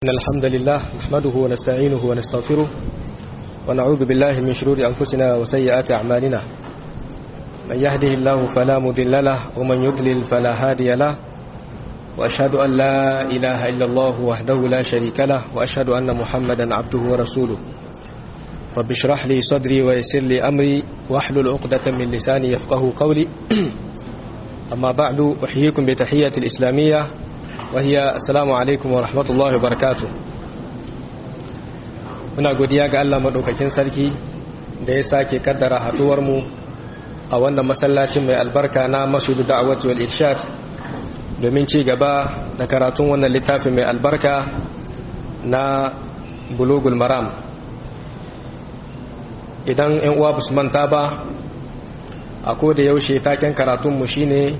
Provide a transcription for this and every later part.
إن الحمد لله نحمده ونستعينه ونستغفره ونعوذ بالله من شرور أنفسنا وسيئات أعمالنا من يهده الله فلا مضل له ومن يضلل فلا هادي له وأشهد أن لا إله إلا الله وحده لا شريك له وأشهد أن محمدا عبده ورسوله رب اشرح لي صدري ويسر لي أمري واحلل عقدة من لساني يفقه قولي أما بعد أحييكم بتحية الإسلامية وهي السلام عليكم ورحمة الله وبركاته muna godiya ga Allah madaukakin sarki da ya sake kaddara haduwar mu a wannan masallacin mai albarka na Masjidu Da'wati wal Irshad domin ci gaba da karatun wannan littafin mai albarka na Bulugul Maram idan ƴan uwa basu manta ba a da yaushe taken karatun mu shine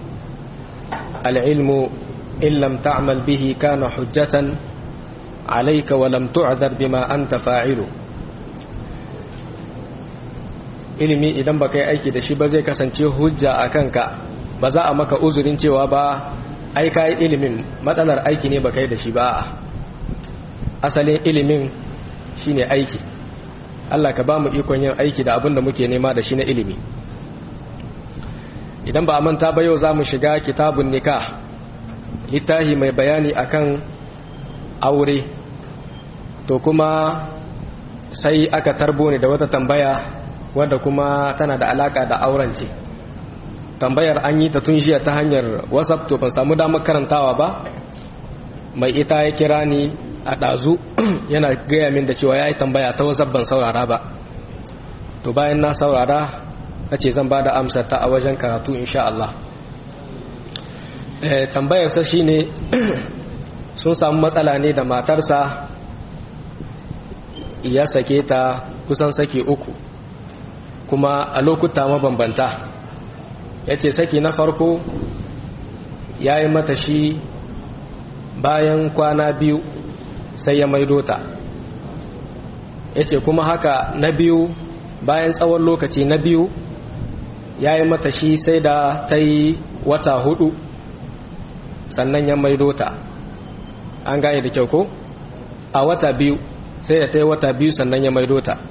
al-ilmu in lam ta'mal bihi kana hujjatan alayka wa lam tu'dhar bima anta fa'ilu ilimi idan baka yi aiki da shi ba zai kasance hujja a kanka ba za a maka uzurin cewa ba ai ka yi ilimin matsalar aiki ne baka yi da shi ba asalin ilimin shine aiki Allah ka ba mu ikon yin aiki da abin da muke nema da shi na ilimi idan ba a manta ba yau za mu shiga kitabun nikah littahi mai bayani akan aure to kuma sai aka tarbo ne da wata tambaya wadda kuma tana da alaka da auren ce tambayar an yi ta tun jiya ta hanyar whatsapp to ban samu damar karantawa ba mai ita ya kira ni a ɗazu yana gaya min da cewa ya yi tambaya ta whatsapp ban saurara ba to bayan na saurara na ce zan ba da amsar ta a wajen karatu insha Allah tambayarsa shi ne sun samu matsala ne da matarsa ya sake ta kusan sake uku kuma a lokuta mabambanta ya ce saki na farko ya yi mata shi bayan kwana biyu sai ya maido ta ya ce kuma haka na biyu bayan tsawon lokaci na biyu ya yi mata shi sai da ta yi wata hudu sannan ya maido ta an gane da kyau ko a wata biyu sai da ta yi wata biyu sannan ya maido ta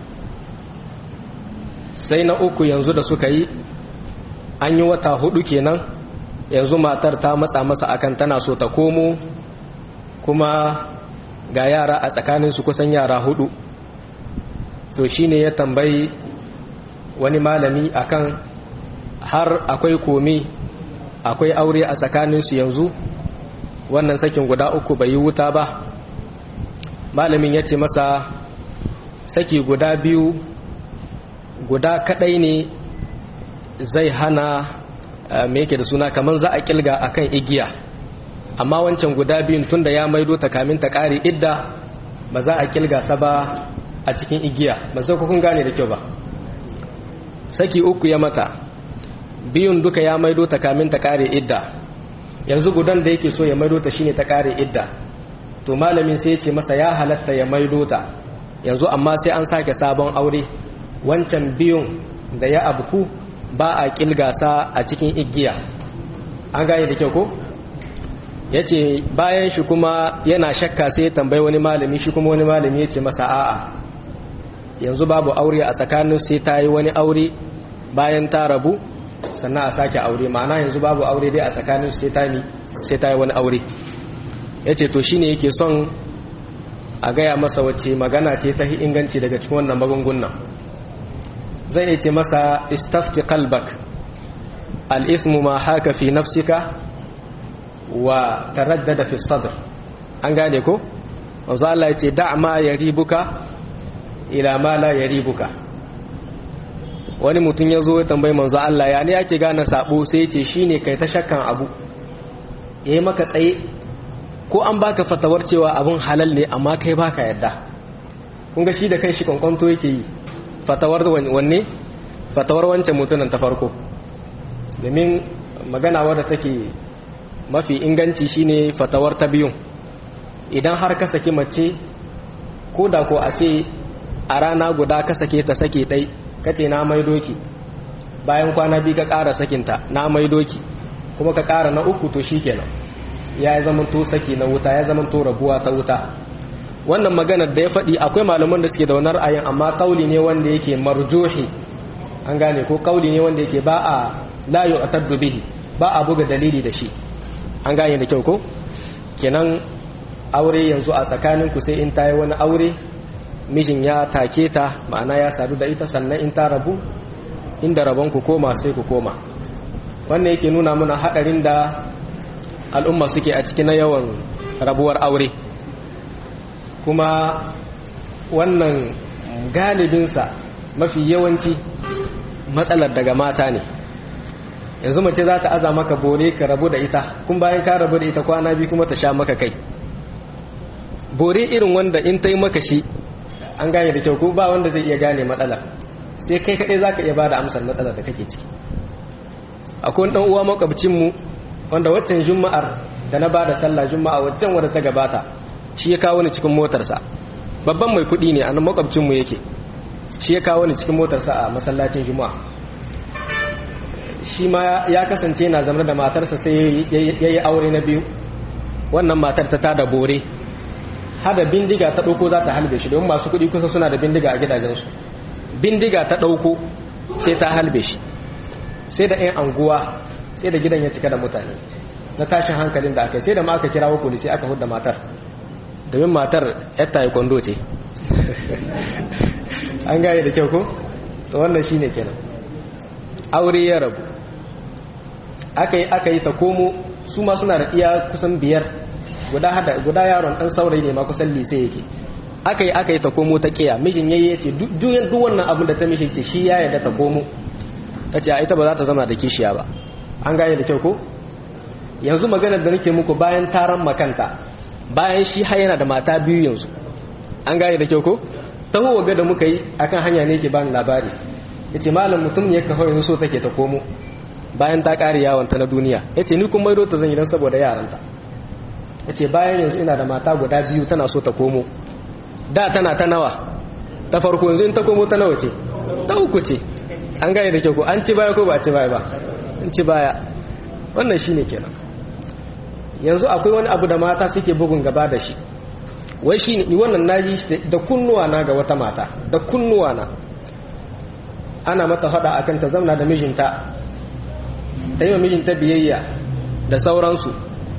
sai na uku yanzu da suka yi an yi wata hudu kenan yanzu matar ta matsa masa akan tana so ta komo kuma ga yara a tsakaninsu kusan yara hudu to shine ya tambayi wani malami akan har akwai komi akwai aure a tsakaninsu yanzu wannan sakin guda uku bai yi wuta ba malamin ya ce masa saki guda biyu guda kadai ne zai hana me yake da suna kamar za a kilga akan igiya amma wancan guda biyun tunda ya maido ta kamin ta kare idda ba za a kilga sa ba a cikin igiya ba sai kun gane da kyau ba saki uku ya mata biyun duka ya maido ta kamin ta kare idda yanzu gudan da yake so ya maido ta shine ta kare idda to malamin sai ya ce masa ya halatta ya maido ta yanzu amma sai an sake sabon aure wancan biyun da ya abku ba a kilgasa a cikin igiya an gane da kyau ko ya ce bayan shi kuma yana shakka sai ya tambayi wani malami shi kuma wani malami ya ce masa a'a yanzu babu aure a tsakanin sai ta yi wani aure bayan ta rabu sannan a sake aure ma'ana yanzu babu aure dai a tsakanin sai ta ni sai ta yi wani aure ya ce to shine yake son a gaya masa wacce magana ce ta inganci daga cikin wannan magungunan zai iya ce masa istafti kalbak al'ismu ma haka fi nafsika wa taraddada fi sadr an gane ko wanzu Allah ya ce da ma ya ribuka ila ma la ya ribuka wani mutum ya zo ya tambayi manzo Allah ya ne ake gane sabo sai ce shine kai ta shakkan abu yayi maka tsaye ko an baka fatawar cewa abun halal ne amma kai baka yadda kun ga shi da kai shi kwankwanto yake yi fatawar wanne fatawar wancan mutumin ta farko domin magana wadda take mafi inganci shine fatawar ta biyun idan har ka saki mace ko da ko a ce a rana guda ka sake ta sake ɗai kace na mai doki bayan kwana biyu ka ƙara sakinta na mai doki kuma ka ƙara na uku to shikenan ya zama to saki na wuta ya zama to rabuwa ta wuta wannan maganar da ya faɗi akwai malaman da suke da wani ra'ayin amma kauli ne wanda yake marjuhi an gane ko kauli ne wanda yake ba a la yu'taddu bihi ba a buga dalili da shi an gane da kyau ko kenan aure yanzu a tsakanin ku sai in tayi wani aure mijin ya take ta ma'ana ya sadu da ita sannan in ta rabu inda rabon ku koma sai ku koma wannan yake nuna mana hadarin da al'umma suke a cikin yawan rabuwar aure kuma wannan galibinsa mafi yawanci matsalar daga mata ne yanzu mace za ta aza maka bore ka rabu da ita kun bayan ka rabu da ita kwana biyu kuma ta sha maka kai bore irin wanda in ta yi maka shi an gane da kyau ko ba wanda zai iya gane matsalar sai kai kaɗai za ka iya ba da amsar matsalar da kake ciki akwai ɗan uwa makwabcinmu wanda waccan juma'ar da na ba da sallah juma'a waccan wadda ta gabata shi ya kawo ni cikin motarsa babban mai kuɗi ne a nan makwabcinmu yake shi ya kawo ni cikin motarsa a masallacin juma'a shi ma ya kasance yana zama da matarsa sai ya yi aure na biyu wannan matar ta tada bore hada bindiga ta ɗauko za ta halbe shi domin masu kuɗi kusa suna da bindiga a gidajensu bindiga ta ɗauko sai ta halbe shi sai da 'yan anguwa sai da gidan ya cika da mutane na tashin hankalin da aka yi sai da ma aka kirawo polisi aka hudda matar domin matar yatta yi kwando ce an gaya da kyau ko? to wannan shi ne kenan aure ya rabu aka yi aka yi ta komo su ma suna da iya kusan biyar guda hada guda yaron dan saurayi ne ma kusan lise yake aka yi aka yi ta komo ta kiya mijin yayi yace duk wannan abin da ta mishi ce shi ya yarda ta komo tace a ita ba za ta zama da kishiya ba an gane da kyau ko yanzu maganar da nake muku bayan taron makanta bayan shi har yana da mata biyu yanzu an gane da kyau ko taho waga da muka yi akan hanya ne ke bani labari yace malam mutum ne ka yanzu so take ta komo bayan ta kare yawon ta na duniya yace ni kuma maido ta zan yi dan saboda yaranta yace bayan yanzu ina da mata guda biyu tana so ta komo da tana ta nawa ta farko yanzu in ta komo ta nawa ce ta uku ce an gane da kyau ko an ci baya ko ba a ci baya ba an ci baya wannan shine kenan yanzu akwai wani abu da mata suke bugun gaba da shi wai shi ni wannan naji da kunnuwa na ga wata mata da kunnuwa na ana mata fada akan ta zauna da mijinta ta yi wa mijinta biyayya da sauransu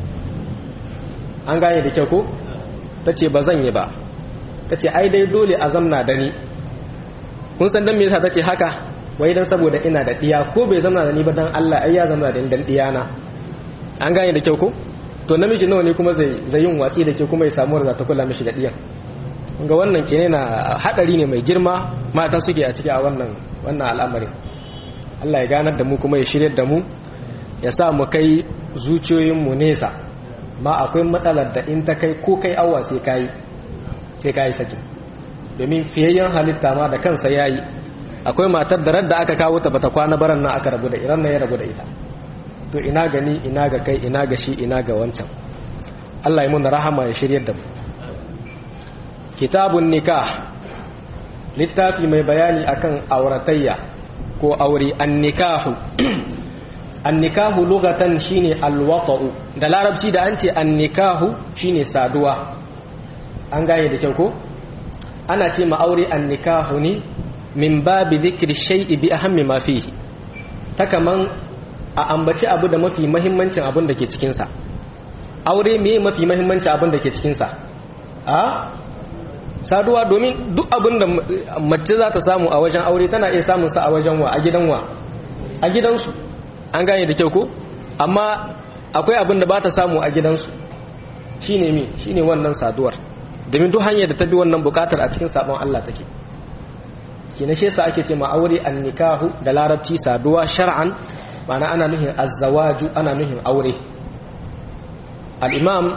an gane da kyau ko ta ce ba zan yi ba ta ce ai dai dole a zamna da ni kun san don me yasa ta ce haka wai dan saboda ina da diya ko bai zamna da ni ba dan Allah ai ya zamna da ni dan diyana an gane da kyau ko to namiji nawa ne kuma zai zai yin watsi da ke kuma ya samu da ta kula mishi da diyan ga wannan kene na hadari ne mai girma mata suke a ciki a wannan wannan al'amarin Allah ya ganar da mu kuma ya shiryar da mu ya sa mu kai zuciyoyin mu nesa ma akwai matsalar da in ta kai ko kai awa sai kai sai kai saki domin fiyayyen halitta ma da kansa yayi akwai matar da radda aka kawo ta bata kwana baran nan aka rabu da iran nan ya rabu da ita to ina gani ina ga kai ina ga shi ina ga wancan Allah ya mun rahama ya shiryar da mu kitabun nikah littafi mai bayani akan auratayya ko aure annikahu annikahu lugatan shine alwata'u da larabci da an ce annikahu shine saduwa an gane da kyau ko ana ce ma aure annikahu ne min babi dhikri shay'i bi ahammi ma fihi ta kaman a ambaci abu da mafi mahimmancin abin da ke cikinsa aure me mafi mahimmancin abin da ke cikinsa a saduwa domin duk abin da mace za ta samu a wajen aure tana iya samun sa a wajen wa a gidan wa a gidansu an gane da kyau ko amma akwai abin da ba ta samu a gidansu shine mi shine wannan saduwar domin duk hanyar da ta bi wannan bukatar a cikin sabon Allah take kina shi yasa ake ce ma aure an nikahu da larabci saduwa shar'an ma'ana ana nuhin azzawaju ana nuhin aure al-imam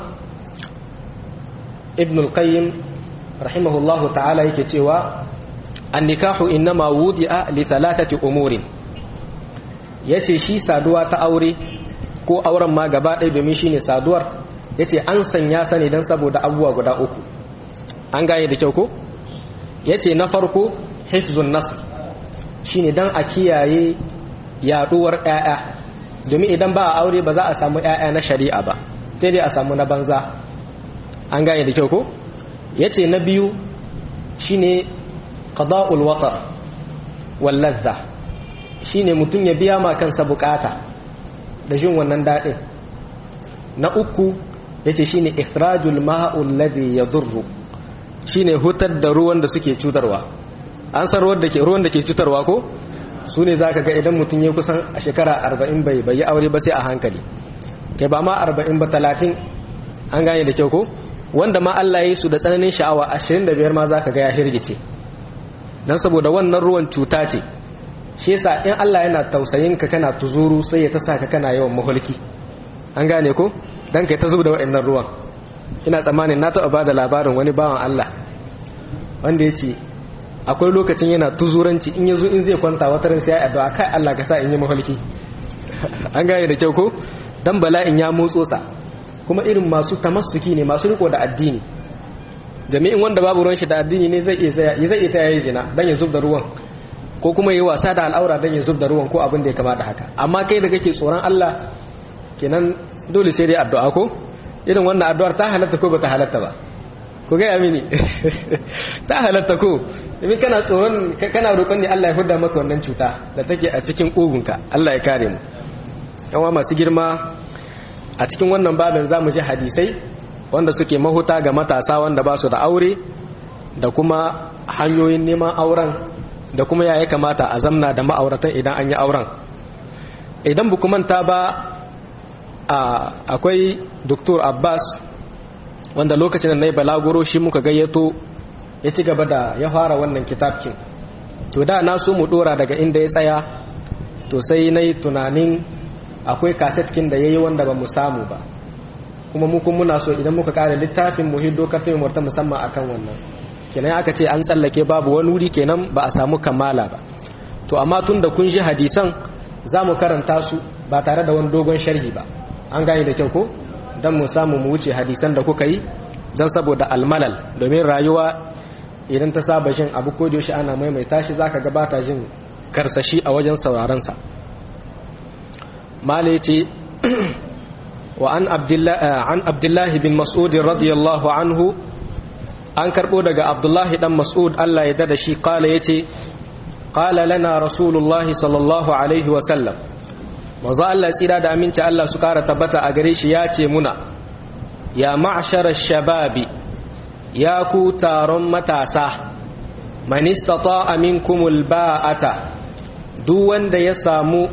ibn al-qayyim rahimahullahu ta'ala yake cewa an-nikahu innama wudi'a li thalathati umurin yace shi saduwa ta aure ko auren ma gaba ɗaya domin shine saduwar yace an sanya sa ne dan saboda abubuwa guda uku an gane da kyau ko yace na farko hifzun nasl shine dan a kiyaye yaduwar ƴaƴa domin idan ba a aure ba za a samu ƴaƴa na shari'a ba sai dai a samu na banza an gane da kyau ko yace na biyu shine qada'ul watar wal ladha shine mutum ya biya ma kansa bukata da jin wannan dadin na uku yace shine ikhrajul ma'ul ladhi yadurru shine hutar da ruwan da suke cutarwa an san ruwan da ke ruwan da ke cutarwa ko su ne zaka ga idan mutum ya kusan a shekara 40 bai bai aure ba sai a hankali kai ba ma 40 ba 30 an gane da kyau ko wanda ma Allah ya yi su da tsananin sha'awa 25 ma zaka ga ya hirgice dan saboda wannan ruwan cuta ce shi yasa in Allah yana tausayin ka kana tuzuru sai ya ta saka kana yawan mahulki an gane ko dan kai ta zuba da wa'annan ruwan ina tsammanin na taɓa ba da labarin wani bawan Allah wanda ya ce akwai lokacin yana tuzuranci in yazo in zai kwanta wata ran sai ya addu'a kai Allah ka sa in yi mahalki an gane da kyau ko dan bala'in ya motso sa kuma irin masu tamassuki ne masu riko da addini jami'in wanda babu ruwan shi da addini ne zai iya zai iya ta yayi zina dan ya zubda ruwan ko kuma yi wasa da al'aura dan ya zubda ruwan ko abin da ya kamata haka amma kai da kake tsoron Allah kenan dole sai dai addu'a ko irin wannan addu'ar ta halatta ko bata halatta ba ku gaya mini ta halatta ko domin kana tsoron kana roƙon ne Allah ya huda maka wannan cuta da take a cikin ƙugunka Allah ya kare mu yawa masu girma a cikin wannan babin zamu ji hadisai wanda suke mahuta ga matasa wanda ba su da aure da kuma hanyoyin neman auren da kuma ya kamata a zamna da ma'auratan idan an yi auren idan bu manta ba akwai Dr. Abbas wanda lokacin da na yi balaguro shi muka gayyato ya ci gaba da ya fara wannan kitabkin to da na so mu dora daga inda ya tsaya to sai na yi tunanin akwai kasetkin da ya yi wanda ba mu samu ba kuma mu kuma muna so idan muka kare littafin mu hiddo karfin murta musamman akan wannan kenan aka ce an tsallake babu wani wuri kenan ba a samu kammala ba to amma tun da kun ji hadisan za mu karanta su ba tare da wani dogon sharhi ba an gane da kyau ko don mu samu mu wuce hadisan da kuka yi don saboda almalal domin rayuwa idan ta saba jin abu ko da yaushe ana maimaita shi zaka gabata jin karsashi a wajen sauraron sa mala yace wa an abdullahi an abdullahi bin mas'ud radiyallahu anhu an karbo daga abdullahi dan mas'ud Allah ya dada shi kala yace qala lana rasulullahi sallallahu alaihi wa sallam manzo Allah tsira da aminci Allah su kara tabbata a gare shi ya ce muna ya ma'shara shababi ya ku taron matasa man istata'a minkumul ba'ata duk wanda ya samu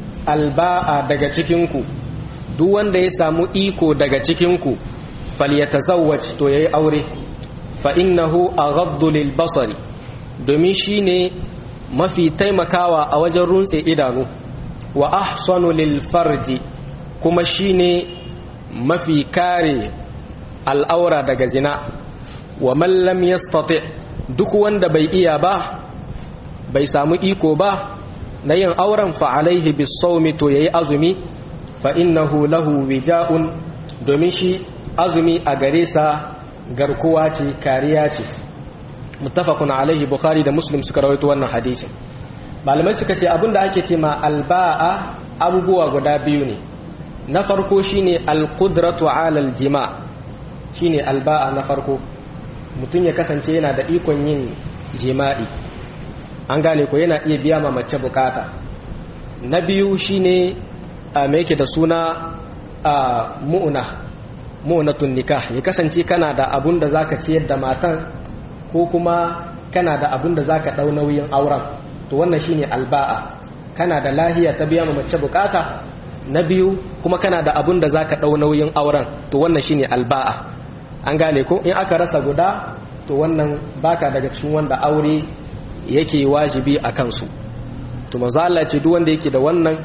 alba'a daga cikin ku duk wanda ya samu iko daga cikin ku falyatazawwaj to yayi aure fa innahu aghaddu lil basari domin shine mafi taimakawa a wajen runtse idanu wa ahsanu lil farji kuma shine mafi kare al'aura daga zina wa man lam yastati duk wanda bai iya ba bai samu iko ba na yin auren fa alaihi bisawmi to yayi azumi fa innahu lahu wija'un domin shi azumi a gare sa garkuwa ce kariya ce muttafaqun alaihi bukhari da muslim suka rawaito wannan hadisin malamai suka ce abinda ake ce ma alba'a abubuwa guda biyu ne na farko shine alqudratu ala aljima shine alba'a na farko mutum ya kasance yana da ikon yin jima'i an gane ko yana iya biya ma mace bukata na biyu shine a me yake da suna a mu'una mu'natun nikah ya kasance kana da abun da zaka ciyar da matan ko kuma kana da abun da zaka dau nauyin auren to wannan shine alba'a kana da lahiya ta biya ma mace bukata na biyu kuma kana da abun da zaka dau nauyin auren to wannan shine alba'a an gane ko in aka rasa guda to wannan baka daga cikin wanda aure yake wajibi a kansu to manzo Allah ce duk wanda yake da wannan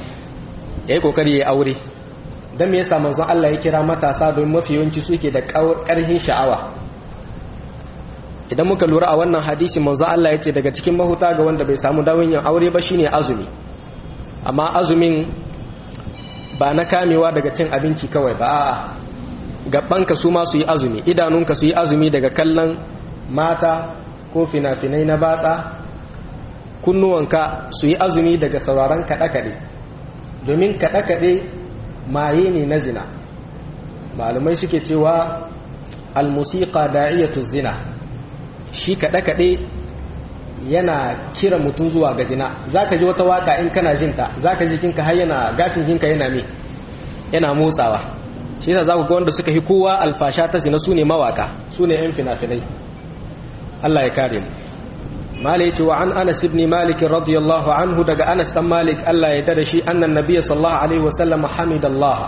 yayi kokari yayi aure dan me yasa manzo Allah ya kira matasa don mafi yawanci suke da karhin sha'awa idan muka lura a wannan hadisi manzo Allah ya ce daga cikin mahuta ga wanda bai samu dawin yin aure ba shine azumi amma azumin ba na kamewa daga cin abinci kawai ba a'a gabanka su ma su yi azumi idanunka su yi azumi daga kallon mata ko fina-finai na batsa kunnuwanka su yi azumi daga sauraron kaɗe-kaɗe domin kaɗe-kaɗe maye ne na zina malamai suke cewa almusiqa da'iyatu zina shi kaɗe kaɗe yana kira mutum zuwa ga zina zaka ji wata waka in kana jinta zaka ji kinka har yana gashin kinka yana me yana motsawa shi yasa zaku ga wanda suka yi kowa alfasha ta zina sune mawaka sune yan fina-finai Allah ya kare mu malai ce wa an Anas ibn Malik radiyallahu anhu daga Anas dan Malik Allah ya dada shi annan nabiyyi sallallahu alaihi wasallam hamidallah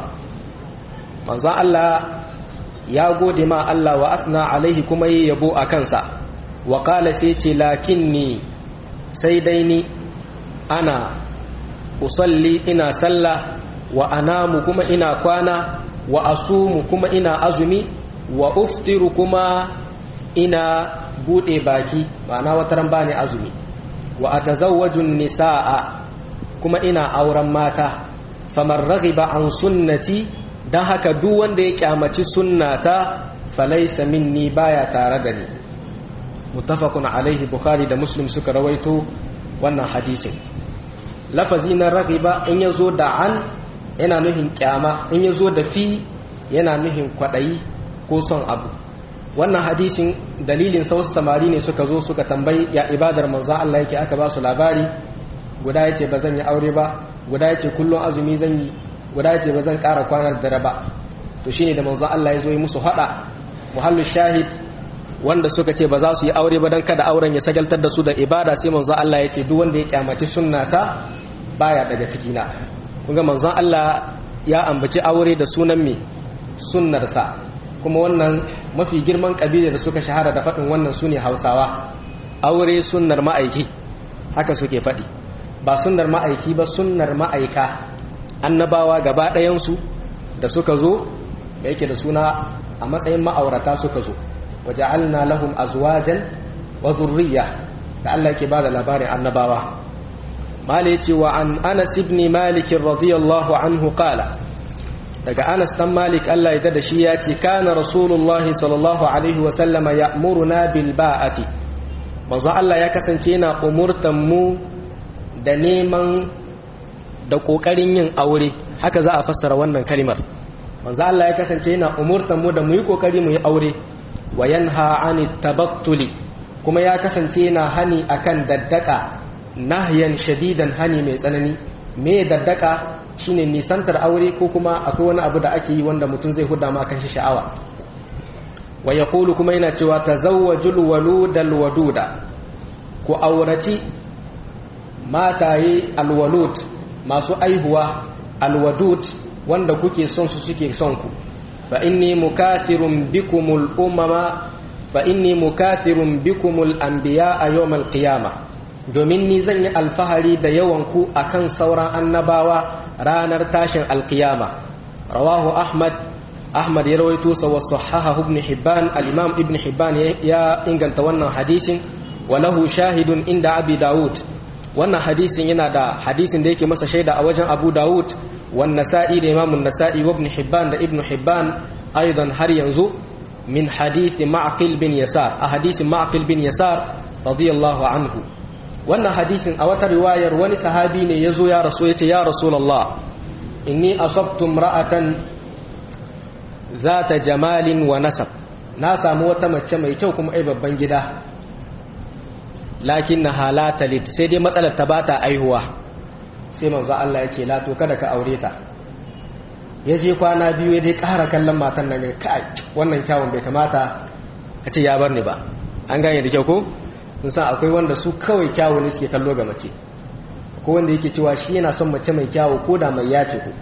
manzo Allah ya gode ma Allah wa atna alaihi kuma yi yabo a kansa wa qala sai ce lakinni sai dai ni ana usalli ina sallah wa anamu kuma ina kwana wa asumu kuma ina azumi wa uftiru kuma ina bude baki ma'ana wataran bani azumi wa atazawwaju nisaa kuma ina auren mata faman raghiba an sunnati dan haka duk wanda ya kyamaci sunnata falaysa minni baya tare da ni muttafaqun alaihi bukhari da muslim suka rawaito wannan hadisin lafazi na raghiba in yazo da an yana nuhin kyama in yazo da fi yana nuhin kwadayi ko son abu wannan hadisin dalilin wasu samari ne suka zo suka tambayi ya ibadar manzo Allah yake aka ba su labari guda yace ba zan yi aure ba guda yace kullun azumi zan yi guda yace ba zan ƙara kwanar dare ba to shine da manzo Allah ya zo yi musu hada muhallu shahid wanda suka ce ba za su yi aure ba dan kada auren ya sagaltar da su da ibada sai manzo Allah ya ce duk wanda ya kyamaci sunnata baya daga ciki na kun ga manzo Allah ya ambaci aure da sunan me sunnarsa kuma wannan mafi girman kabilar da suka shahara da faɗin wannan su ne hausawa aure sunnar ma'aiki haka suke faɗi ba sunnar ma'aiki ba sunnar ma'aika annabawa gaba ɗayansu da suka zo da yake da suna a matsayin ma'aurata suka zo waje alna lahum azwajan wa zurriya da Allah yake bada labarin annabawa mala yace wa an anas ibn malik radiyallahu anhu qala daga Anas dan Malik Allah ya da shi ya ce kana Rasulullah sallallahu alaihi wa sallama ya'muruna bil ba'ati manzo Allah ya kasance yana umurtan mu da neman da kokarin yin aure haka za a fassara wannan kalimar manzo Allah ya kasance yana umurtan mu da mu yi kokari mu yi aure wa yanha anit tabattuli kuma ya kasance yana hani akan daddaka nahyan shadidan hani mai tsanani me daddaka shine nisantar aure ko kuma akwai wani abu da ake yi wanda mutum zai huda ma kan shi sha'awa wa yaqulu kuma yana cewa tazawwajul waludal waduda ku auraci mataye alwalud masu aihuwa alwadud wanda kuke son su suke son ku fa inni mukathirun bikumul umama fa inni mukathirun bikumul anbiya a yawmal qiyamah domin ni zan yi alfahari da yawan ku akan sauran annabawa ranar tashin alkiyama rawahu ahmad ahmad ya rawaito sa wa sahaha ibn hibban al-imam ibn hibban ya inganta wannan hadisin wa lahu shahidun inda abi daud wannan hadisin yana da hadisin da yake masa shaida a wajen abu daud wan nasa'i da imam an-nasa'i wa ibn hibban da ibn hibban aidan har yanzu min hadisi ma'qil bin yasar a hadisin ma'qil bin yasar radiyallahu anhu wannan hadisin a wata riwayar wani sahabi ne ya zo ya rasu ya ce ya rasulallah inni asabtu ra'atan zata jamalin wa nasab na samu wata mace mai kyau kuma ai babban gida lakin na halata lid sai dai matsalar ta bata aihuwa sai manzo Allah yake la to kada ka aure ta ya je kwana biyu ya dai ƙara kallon matan nan kai wannan kyawun bai kamata a ce ya bar ni ba an gane da kyau ko sun san akwai wanda su kawai kyawu ne suke kallo ga mace ko wanda yake cewa shi yana son mace mai kyawu ko da mai yace ko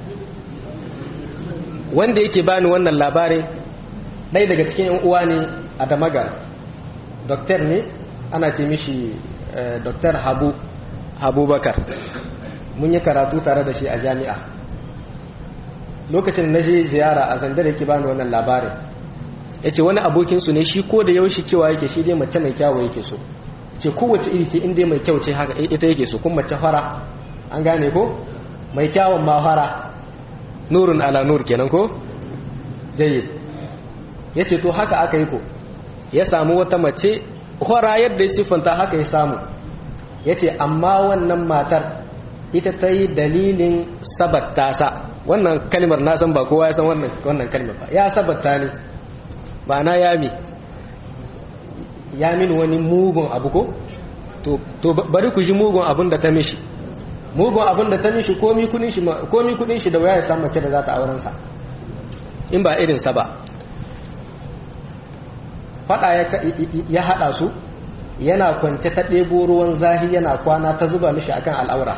wanda yake bani wannan labarin ɗaya daga cikin yan uwa ne a damagar doktor ne ana ce mishi doktor habu habubakar mun yi karatu tare da shi a jami'a lokacin na je ziyara a zandar yake bani wannan labarin ya ce wani abokinsu ne shi ko da yaushe cewa yake shi dai mace mai kyawu yake so ce kowace iri ce inda mai kyau ce haka ita yake so kuma mace fara an gane ko mai kyawun ma fara nurun ala nur kenan ko jayyid ya ce to haka aka yi ko ya samu wata mace fara yadda ya siffanta haka ya samu ya ce amma wannan matar ita ta yi dalilin sabatta sa wannan kalmar na san ba kowa ya san wannan wannan kalmar ba ya sabata ne ba na yami ya min wani mugun abu ko to to bari ku ji mugun abun da ta mishi mugun abun da ta mishi komi kudin shi komi kudin shi da waya ya samu mace da za ta auren sa in ba irin sa ba fada ya hada su yana kwance ta ɗebo ruwan zahi yana kwana ta zuba mishi akan al'aura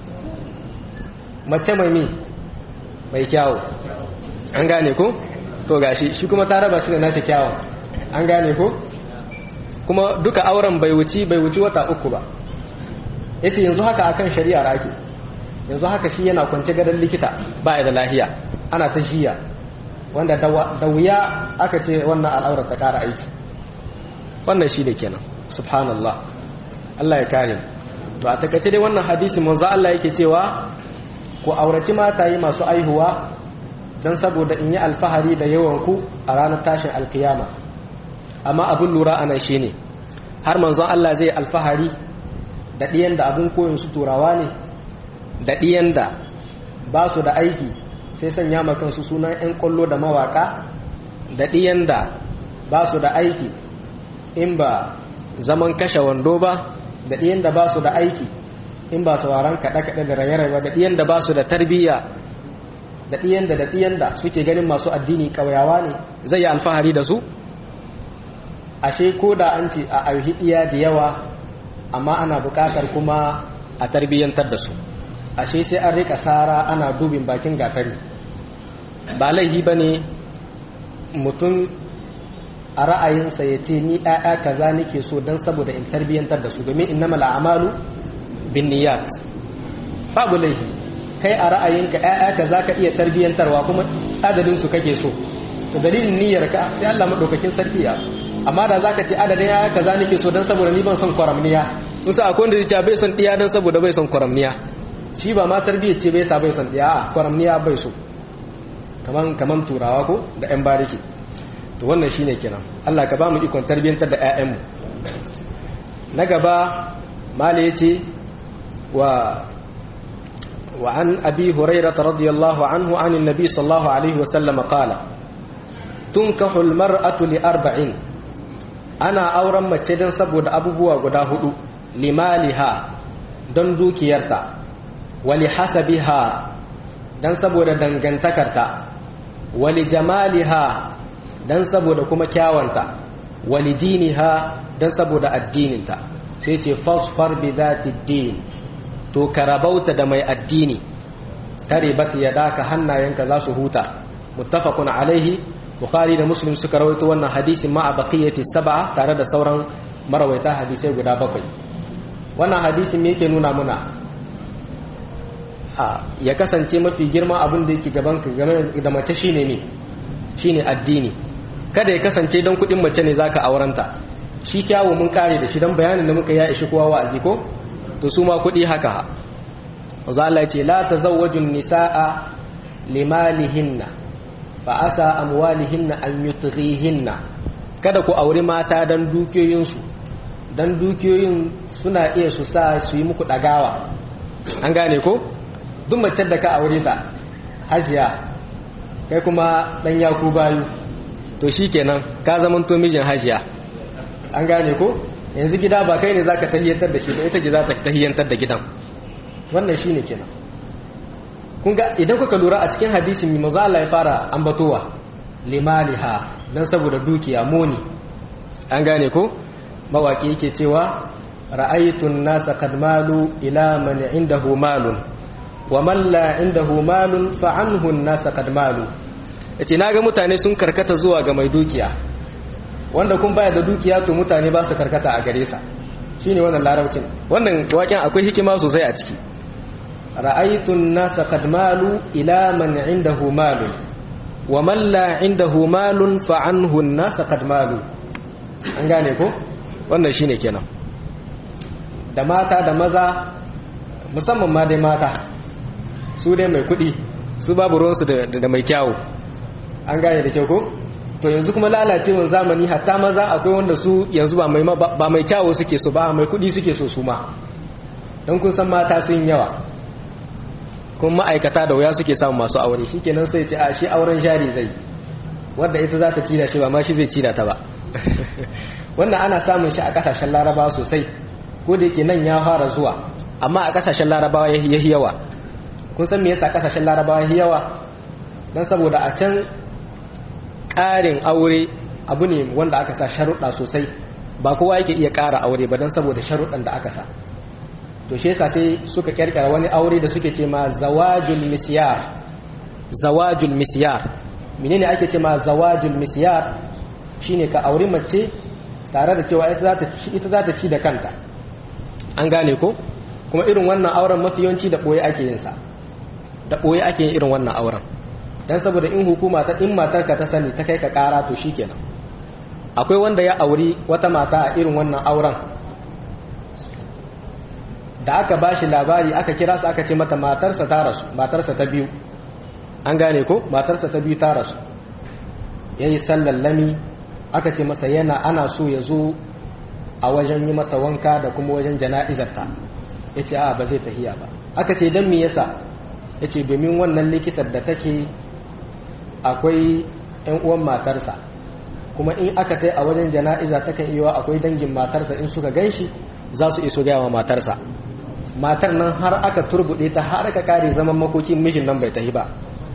mace mai mi mai kyawu an gane ko to gashi shi kuma ta raba shi da nashi kyawun an gane ko kuma duka auren bai wuci bai wuci wata uku ba yace yanzu haka akan shari'ar ake yanzu haka shi yana kwance gadon likita ba da lahiya ana ta jiya wanda da wuya aka ce wannan al'aurar ta kara aiki wannan shi da kenan subhanallah Allah ya kare to a takaice dai wannan hadisi manzo Allah yake cewa ku auraci mata yi masu aihuwa don saboda in yi alfahari da yawan ku a ranar tashin alkiyama amma abin lura anan shine har manzon Allah zai alfahari da ɗiyan da abin koyin su turawa ne da ɗiyan da ba su da aiki sai sanya makansu sunan 'yan ƙwallo da mawaka da ɗiyan da ba su da aiki in ba zaman kashe wando ba da ɗiyan da ba su da aiki in ba sauraron kaɗe-kaɗe da raye-raye da ɗiyan da ba su da tarbiyya da ɗiyan da da ɗiyan da suke ganin masu addini ƙauyawa ne zai yi alfahari da su ashe ko da an ce a aihi iya da yawa amma ana buƙatar kuma a tarbiyyantar da su ashe sai an rika sara ana dubin bakin gatari ba laihi ba ne mutum a ra'ayinsa ya ce ni ɗaya kaza nake so don saboda in tarbiyyantar da su domin innama la'amalu bin niyat babu laihi kai a ra'ayinka ɗaya kaza ka iya tarbiyyantarwa kuma adadin su kake so to dalilin niyyarka sai Allah madaukakin sarki ya amma da zaka ce adadin ya kaza nake so dan saboda ni ban son kwaramniya musa akwai wanda zai bai son diya dan saboda bai son kwaramniya shi ba ma tarbiyya ce bai sa bai son diya a kwaramniya bai so kaman kaman turawa ko da yan bariki to wannan shine kenan Allah ka ba mu ikon tarbiyantar da ƴaƴan mu na gaba mala yace wa wa an abi hurairah radiyallahu anhu an annabi sallallahu alaihi wa sallam qala tunkahu almar'atu li arba'in ana auren mace don saboda abubuwa guda hudu limaliha don dukiyarta wali hasabiha don saboda dangantakarta wali jamaliha don saboda kuma kyawanta wali diniha don saboda addininta sai ce fasfar bi zati din to karabauta da mai addini tare bat ya daka hannayenka za su huta muttafaqun alaihi bukhari da muslim suka rawaito wannan hadisin ma a baqiyati sab'a tare da sauran marawaita hadisai guda bakwai wannan hadisin me yake nuna muna a ya kasance mafi girma abin da yake gaban ka game da mace shine me shine addini kada ya kasance don kudin mace ne zaka aurenta shi kyawu mun kare da shi dan bayanin da muka ya ishi kowa wa'azi ko to su ma kudi haka Allah ya ce la tazawwajun nisaa limalihinna fa asa amwalihinna an yutghihinna kada ku auri mata dan dukiyoyinsu dan dukiyoyin suna iya su sa su yi muku dagawa an gane ko duk mace da ka aure ta hajiya kai kuma dan yaku bayu to shikenan ka zamanto mijin hajiya an gane ko yanzu gida ba kai ne zaka tahiyantar da shi ba ita ce za ta tahiyantar da gidan wannan shine kenan kun ga idan kuka lura a cikin hadisin mai maza Allah ya fara ambatowa limaliha dan saboda dukiya moni an gane ko mawaki yake cewa ra'aytun nasa qad malu ila man indahu malun wa man la indahu malun fa anhu an-nasa qad malu yace naga mutane sun karkata zuwa ga mai dukiya wanda kun baya da dukiya to mutane ba su karkata a gare sa shine wannan larabcin wannan waken akwai hikima sosai a ciki ra'aytun nasa qad malu ila man indahu malun wa man la indahu malun fa anhu an-nasa qad malu an gane ko wannan shine kenan da mata da maza musamman ma dai mata su dai mai kudi su babu ruwansu da mai kyawu an gane da kyau ko to yanzu kuma lalacewar zamani hatta maza akwai wanda su yanzu ba mai ba mai kyawu suke so ba mai kudi suke so su ma don kun san mata sun yawa kuma ma'aikata da wuya suke samun masu aure shikenan sai ce a shi auren jari zai wanda ita za ta ci da shi ba ma shi zai ci da ta ba wannan ana samun shi a kasashen larabawa sosai ko da yake nan ya fara zuwa amma a kasashen larabawa ya yi yawa kun san me yasa kasashen larabawa ya yawa don saboda a can ƙarin aure abu ne wanda aka sa sharuɗa sosai ba kowa yake iya ƙara aure ba don saboda sharuɗan da aka sa to shi yasa sai suka ƙirƙira wani aure da suke ce ma zawajul misyar zawajul misyar menene ake ce ma zawajul misyar shine ka auri mace tare da cewa ita za ta ci da kanta an gane ko kuma irin wannan auren mafi yawanci da ɓoye ake yin sa da ɓoye ake yin irin wannan auren don saboda in hukuma ta in matarka ta sani ta kai ka ƙara to shikenan akwai wanda ya auri wata mata a irin wannan auren da aka ba shi labari aka kira su aka ce mata matarsa ta rasu matarsa ta biyu an gane ko matarsa ta biyu ta rasu ya yi sallallami aka ce masa yana ana so ya zo a wajen yi mata wanka da kuma wajen jana'izarta ya ce a ba zai tahiya ba aka ce don me yasa ya ce domin wannan likitar da take akwai 'yan uwan matarsa kuma in aka tai a wajen jana'iza takan iya akwai dangin matarsa in suka gan shi za su iso gaya wa matarsa matar nan har aka turbuɗe ta har aka kare zaman makokin mijin nan bai tahi ba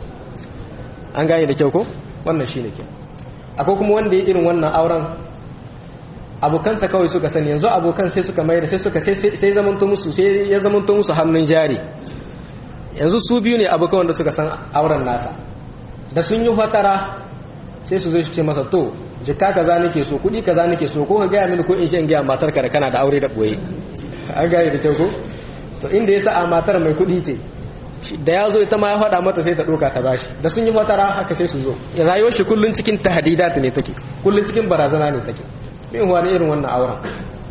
an gane da kyau ko wannan shi ne kyau akwai kuma wanda ya irin wannan auren abokansa kawai suka sani yanzu abokan sai suka mai da sai suka sai zamanto musu sai ya zamanto musu hannun jari yanzu su biyu ne abokan wanda suka san auren nasa da sun yi fatara sai su zo su ce masa to jika kaza nake so kudi kaza nake so ko ka gaya mini ko in shi in gaya matar ka da kana da aure da boye an gane da kyau ko to inda ya sa a matar mai kudi ce da ya zo ita ma ya faɗa mata sai ta ɗauka ta bashi da sun yi fatara haka sai su zo rayuwar shi kullun cikin tahdidat ne take kullun cikin barazana ne take bin wani irin wannan auren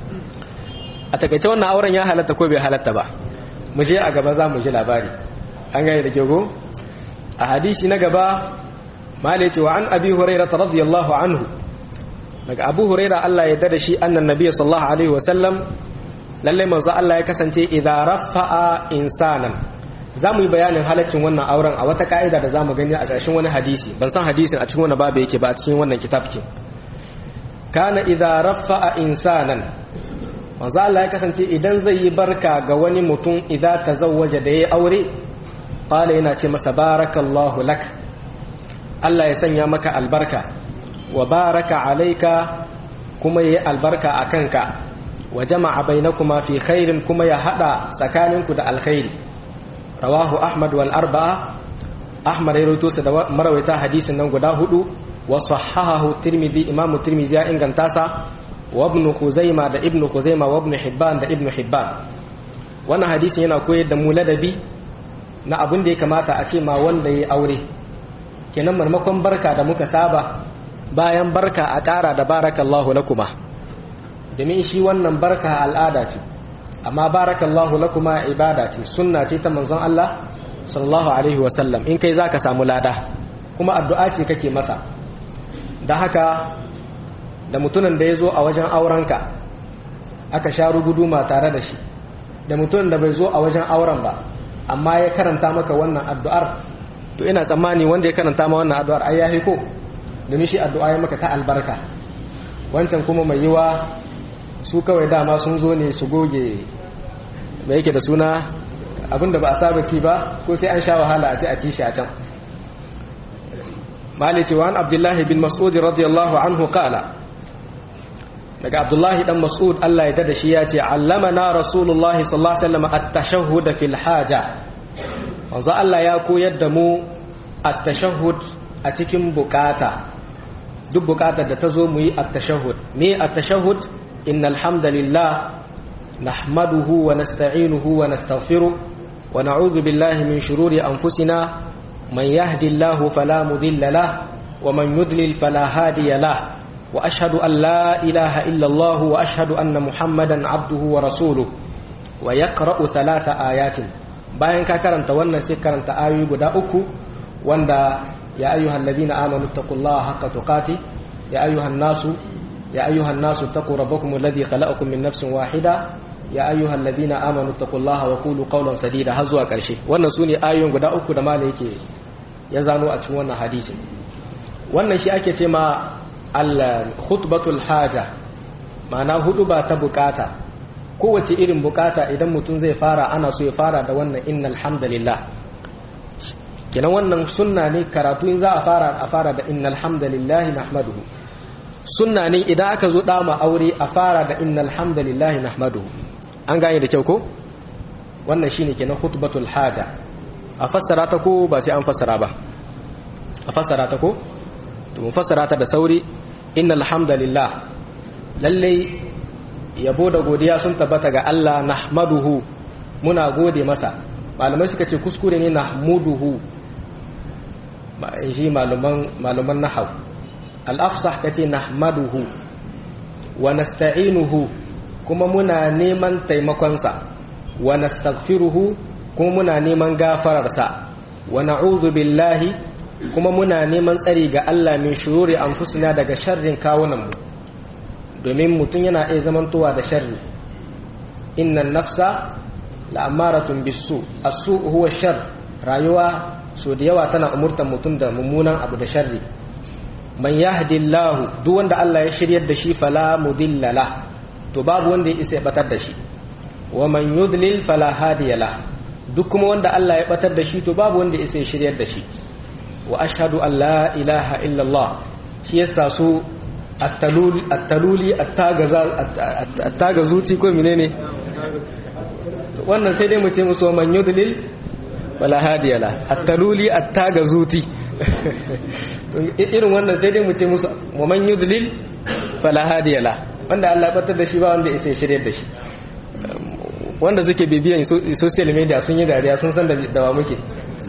a takaice wannan auren ya halatta ko bai halatta ba mu je a gaba za mu ji labari an gane da kyau a hadisi na gaba mala ce wa an abi huraira radiyallahu anhu daga abu huraira Allah ya dada shi annan nabi sallallahu alaihi wa sallam lalle manzo Allah ya kasance idza rafa'a insanan zamu yi bayanin halaccin wannan auren a wata ka'ida da zamu gani a ƙarshen wani hadisi ban san hadisin a cikin wannan babu yake ba a cikin wannan kitabkin kana idza rafa'a insanan manzo Allah ya kasance idan zai yi barka ga wani mutum idza tazawwaja da yayi aure qala yana ce masa barakallahu lak Allah ya sanya maka albarka wa baraka alaika kuma yayi albarka akanka wa jama'a bainakuma fi khairin kuma ya hada tsakaninku da alkhairi rawahu ahmad wal arba'a ahmad ya rawaito sa da marawaita hadisin nan guda hudu wa sahahahu tirmidhi imamu tirmidhi ya inganta sa wa ibn khuzaima da ibn khuzaima wa ibn hibban da ibn hibban wannan hadisin yana koyar da mu ladabi na abin da ya kamata a ce ma wanda ya aure kenan marmakon barka da muka saba bayan barka a ƙara da barakallahu lakuma domin shi wannan barka al'ada ce amma barakallahu lakuma ibada ce sunna ce ta manzon Allah sallallahu alaihi wasallam in kai zaka samu lada kuma addu'a ce kake masa da haka da mutumin da ya zo a wajen aurenka aka sha ruguduma tare da shi da mutumin da bai zo a wajen auren ba amma ya karanta maka wannan addu'ar to ina tsammani wanda ya karanta ma wannan addu'ar ai yahi ko domin shi addu'a ya maka ta albarka wancan kuma mai yiwa su kawai dama sun zo ne su goge mai yake da suna abinda ba a saba ci ba ko sai an sha wahala a ci a ci shi a can malice wa an abdullahi bin mas'ud radiyallahu anhu qala daga abdullahi dan mas'ud Allah ya dada shi ya ce allamana rasulullahi sallallahu alaihi wasallam at-tashahhud fil haja wanzu Allah ya koyar da mu at-tashahhud a cikin bukata duk bukatar da ta zo mu yi at-tashahhud me at-tashahhud innal hamdalillah nahmaduhu wa nasta'inuhu wa nastaghfiruh wa na'udhu billahi min shururi anfusina man yahdihillahu fala mudilla lahu wa man yudlil fala hadiya lahu وأشهد أن لا إله إلا الله وأشهد أن محمدا عبده ورسوله ويقرأ ثلاث آيات bayan ka karanta wannan sai karanta ayoyi guda uku wanda ya ayyuhal ladina amanu taqullaha haqqa tuqati ya ayyuhan nasu ya ayyuhan nasu taqu rabbakum alladhi khalaqakum min nafsin wahida ya ayyuhal ladina amanu taqullaha wa qulu qawlan sadida har zuwa karshe wannan sune ayoyin guda uku da malai yake ya zano a cikin wannan hadisi wannan shi ake ce ma al khutbatul haja ma'ana hudu ba ta bukata kowace irin bukata idan mutum zai fara ana so ya fara da wannan innal hamdalillah kenan wannan sunna ne karatu in za a fara a fara da innal hamdalillah nahmaduhu sunna ne idan aka zo dama aure a fara da innal hamdalillah nahmaduhu an gane da kyau ko wannan shine kenan khutbatul haja a fassara ta ko ba sai an fassara ba a fassara ta ko to mu fassara ta da sauri innal hamdalillah lalle yabo da godiya sun tabbata ga Allah nahmaduhu muna gode masa malamai suka ce kuskure ne nahmuduhu shi maluman maluman nahwu al-afsah kace nahmaduhu wa nasta'inuhu kuma muna neman taimakonsa wa nastaghfiruhu kuma muna neman gafararsa wa na'udhu billahi kuma muna neman tsari ga Allah min shururi anfusina daga sharrin kawunanmu domin mutum yana iya zamantowa da sharri innan nafsa la'amaratun bisu asu huwa shar rayuwa so da yawa tana umurtan mutum da mummunan abu da sharri man yahdillahu duk wanda Allah ya shiryar da shi fala mudilla la to babu wanda ya isa ya batar da shi wa man yudlil fala hadiya la duk kuma wanda Allah ya batar da shi to babu wanda ya isa ya shiryar da shi wa ashhadu an la ilaha illa Allah shi yasa su at-taluli at-taluli at-tagazuti ko menene wannan sai dai mu ce musu man yudlil wala hadiya la at-taluli at-tagazuti irin wannan sai dai mu ce musu wa man yudlil fala hadiya la wanda Allah batar da shi ba wanda ya shirye da shi wanda suke bibiyan social media sun yi dariya sun san da wa muke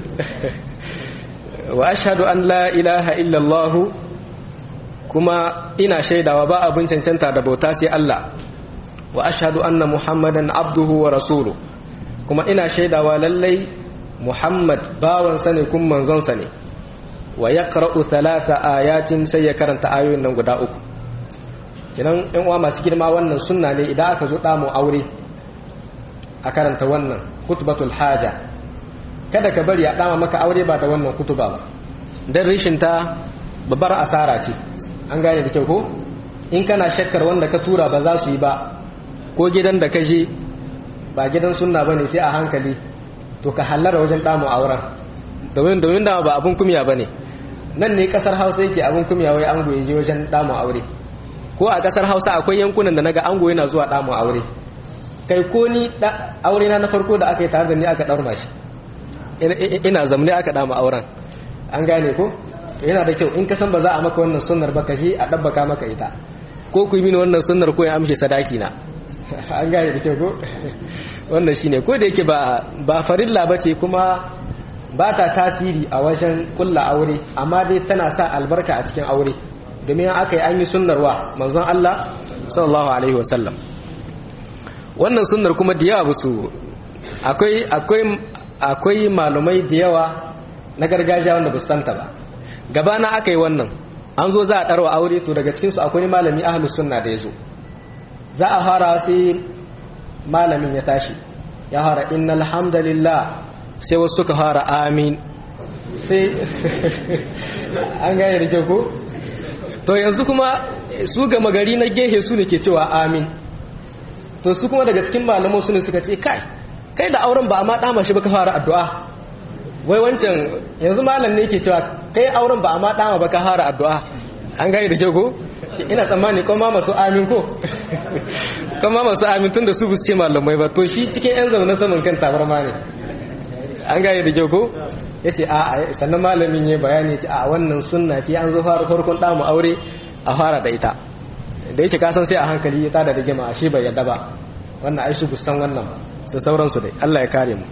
wa ashhadu an la ilaha illa Allah kuma ina shaidawa ba abin cancanta da bauta sai Allah wa ashhadu anna muhammadan abduhu wa rasuluhu kuma ina shaidawa lallai muhammad bawansa ne kun manzonsa ne wa yaqra'u thalatha ayatin sai ya karanta ayoyin nan guda uku kinan ɗan uwa masu girma wannan sunna ne idan aka zo damu aure a karanta wannan khutbatul haja kada ka bari a dama maka aure ba da wannan kutuba ba dan rishin ta babbar asara ce an gane da kyau ko in kana shakkar wanda ka tura ba za su yi ba ko gidan da ka je ba gidan sunna bane sai a hankali to ka hallara wajen damu auren domin domin da ba abun kumya bane nan ne kasar Hausa yake abun kumya wai ango ya je wajen damu aure ko a kasar Hausa akwai yankunan da naga ango yana zuwa damu aure kai ko ni aure na na farko da aka yi tare da ni aka daura shi ina zamne aka damu auren an gane ko yana da kyau in ka san ba za a maka wannan sunnar ba ka je a dabbaka maka ita ko ku yi mini wannan sunnar ko ya amshe sadaki na an gane da kyau ko wannan shine ko da yake ba ba farilla bace kuma ba ta tasiri a wajen kulla aure amma dai tana sa albarka a cikin aure domin aka yi an yi sunnarwa manzon Allah sallallahu alaihi wasallam wannan sunnar kuma da yawa su akwai akwai akwai malumai da yawa na gargajiya wanda ba su santa ba gabana aka yi wannan an zo za a ɗarwa aure to daga cikinsu akwai malami ahlus sunna da ya zo za a fara sai malamin ya tashi ya fara innal hamdalillah sai wasu suka fara amin sai an gane da kyau ko to yanzu kuma su gama gari na gehe su ne ke cewa amin to su kuma daga cikin malaman su ne suka ce kai kai da auren ba a ma dama shi ba ka fara addu'a wai wancan yanzu malam ne ke cewa kai auren ba a ma dama ba ka fara addu'a an gane da kyau ko ina tsammani kuma masu amin ko kuma masu amin tun da su buske malamai ba to shi cikin yan zaune saman kan tabarma ne an gane da kyau ko ya ce a sannan malamin ya bayani ce a wannan sunna ce an zo fara farkon damu aure a fara da ita da yake kasan sai a hankali ya tada da gima a shi bai yadda ba wannan ai su bustan wannan da sauransu dai Allah ya kare mu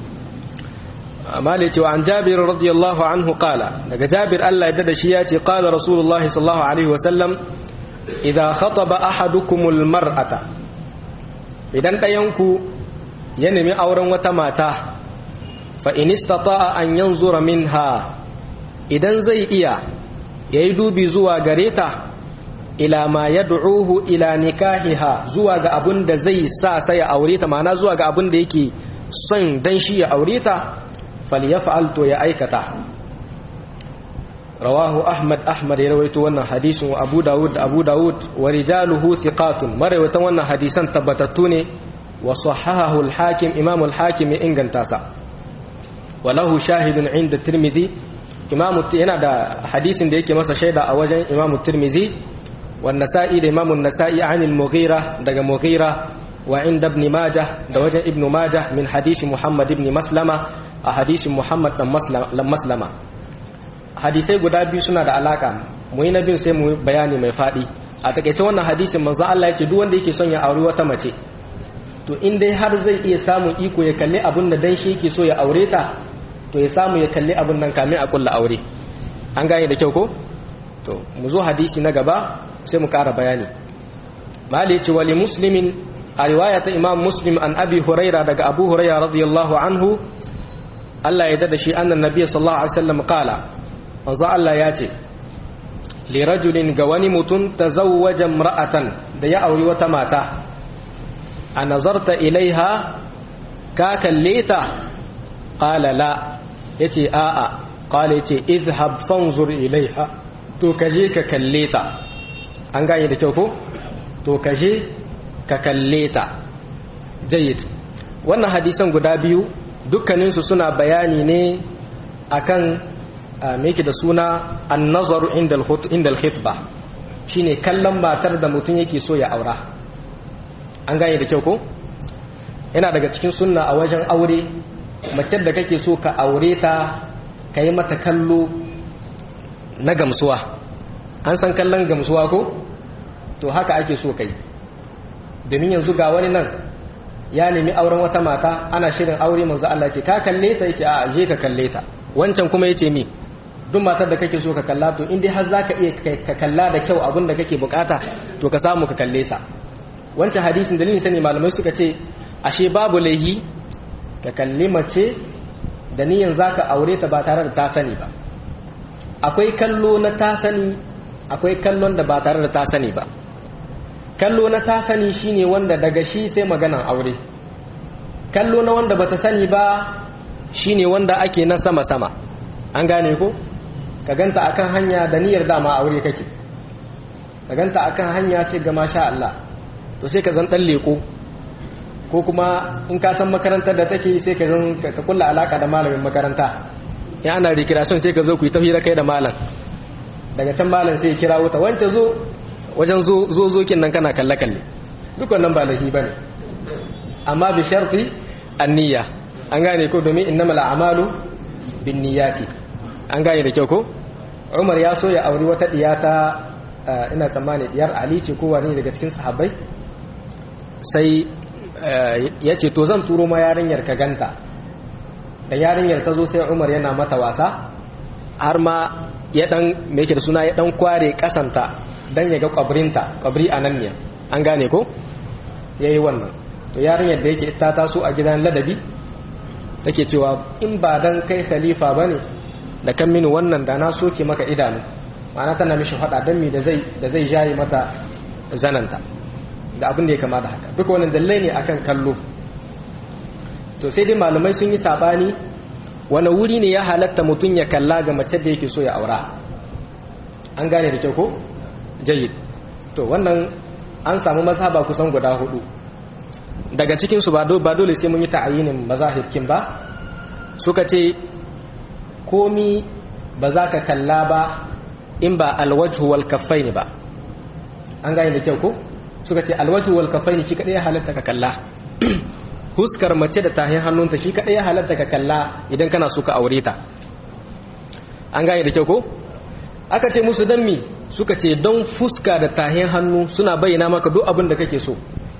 amma da cewa an jabir radiyallahu anhu qala daga jabir Allah ya dada shi ya ce qala rasulullah sallallahu alaihi wasallam idza khataba ahadukumul mar'ata idan dayanku ya nemi auren wata mata fa in istata'a an yanzura minha idan zai iya yayi dubi zuwa gare ta ila ma yad'uhu ila nikahiha zuwa ga abun da zai sa sai ya aure ta ma'ana zuwa ga abun da yake son dan shi ya aure ta falyaf'al to ya aikata rawahu ahmad ahmad ya rawaito wannan hadisin wa abu dawud da abu dawud wa rijaluhu thiqatun marawaitan wannan hadisan tabbatattu ne wa sahahahu al-hakim imam al-hakim ya inganta sa wa lahu shahidun inda tirmidhi imam yana da hadisin da yake masa shaida a wajen imam tirmidhi wa nasa'i da imam an-nasa'i an al-mughira daga mughira wa inda ibn majah da wajen ibn majah min hadisi muhammad ibn maslama a hadisin muhammad dan maslama hadisai guda biyu suna da alaka mu yi na biyu sai mu bayani mai faɗi a takaice wannan hadisin manzo Allah yake duk wanda yake son ya aure wata mace to in dai har zai iya samun iko ya kalli abun da dan shi yake so ya aure ta to ya samu ya kalli abun nan kamin a kulla aure an gane da kyau ko to mu zo hadisi na gaba sai mu ƙara bayani mali ce wali muslimin a riwaya ta imam muslim an abi huraira daga abu huraira radiyallahu anhu Allah ya dada shi annan nabiy sallallahu alaihi wasallam qala manzo Allah ya ce li rajulin ga wani mutum tazawwaja imra'atan da ya auri wata mata a nazarta ilaiha ka kalle ta qala la yace a'a qala yace izhab fanzur ilaiha to kaje ka kalle ta an gane da kyau ko to kaje ka kalle ta jayyid wannan hadisan guda biyu dukkaninsu suna bayani ne akan me yake da suna annazaru inda al-khitba shine kallon matar da mutum yake so ya aura an gane da kyau ko yana daga cikin sunna a wajen aure mace da kake so ka aure ta ka yi mata kallo na gamsuwa an san kallon gamsuwa ko to haka ake so kai domin yanzu ga wani nan ya nemi auren wata mata ana shirin aure manzo Allah ce ka kalle ta yake a je ka kalle ta wancan kuma yace mi duk matar da kake so ka kalla to in dai har zaka iya ka kalla da kyau abin da kake bukata to ka samu ka kalle sa wancan hadisin dalilin sani malamai suka ce ashe babu laihi ka kalli mace da niyan zaka aure ta ba tare da ta sani ba akwai kallo na ta sani akwai kallon da ba tare da ta sani ba kallo na ta sani shine wanda daga shi sai maganan aure kallo na wanda bata sani ba shine wanda ake na sama-sama an gane ko ka ganta akan hanya da niyyar dama aure kake ka ganta akan hanya sai ga masha Allah to sai ka zan dan leko ko kuma in ka san makarantar da take sai ka zan ka kulla alaka da malamin makaranta in ana recreation sai ka zo ku yi tafira kai da malam daga can malam sai ya kira wuta wance zo wajen zo zokin nan kana kalle kalle duk wannan ba lahi bane amma bi sharti an-niyya an gane ko domin innamal a'malu binniyati an gane da kyau ko Umar ya so ya auri wata diyata ina tsammani diyar Ali ce ko wani daga cikin sahabbai sai ya ce to zan turo ma yarinyar ka ganta da yarinyar ta zo sai Umar yana mata wasa har ma ya dan me yake da suna ya dan kware kasanta dan ya ga kwabrinta kwabri a nan ne an gane ko yayi wannan to yarinyar da yake ta taso a gidan ladabi take cewa in ba dan kai khalifa bane da kan mini wannan da na soke maka idanu ma'ana tana mishi fada dan mi da zai da zai jaye mata zananta da abin da ya kama da haka duka wannan dalilai ne akan kallo to sai dai malamai sun yi sabani wani wuri ne ya halatta mutum ya kalla ga mace da yake so ya aura an gane da kyau ko jayyid to wannan an samu mazhaba kusan guda hudu daga cikin su ba dole sai mun yi ta'ayinin mazahibkin ba suka ce komi ba za ka kalla ba in ba alwajhu wal kaffaini ba an gane da kyau ko suka ce alwajhu wal kaffaini shi kadai ya halatta ka kalla huskar mace da tahin hannunta shi kadai ya halatta ka kalla idan kana so ka aure ta an gane da kyau ko aka ce musu dan mi suka ce don fuska da tahin hannu suna bayyana maka duk abin da kake so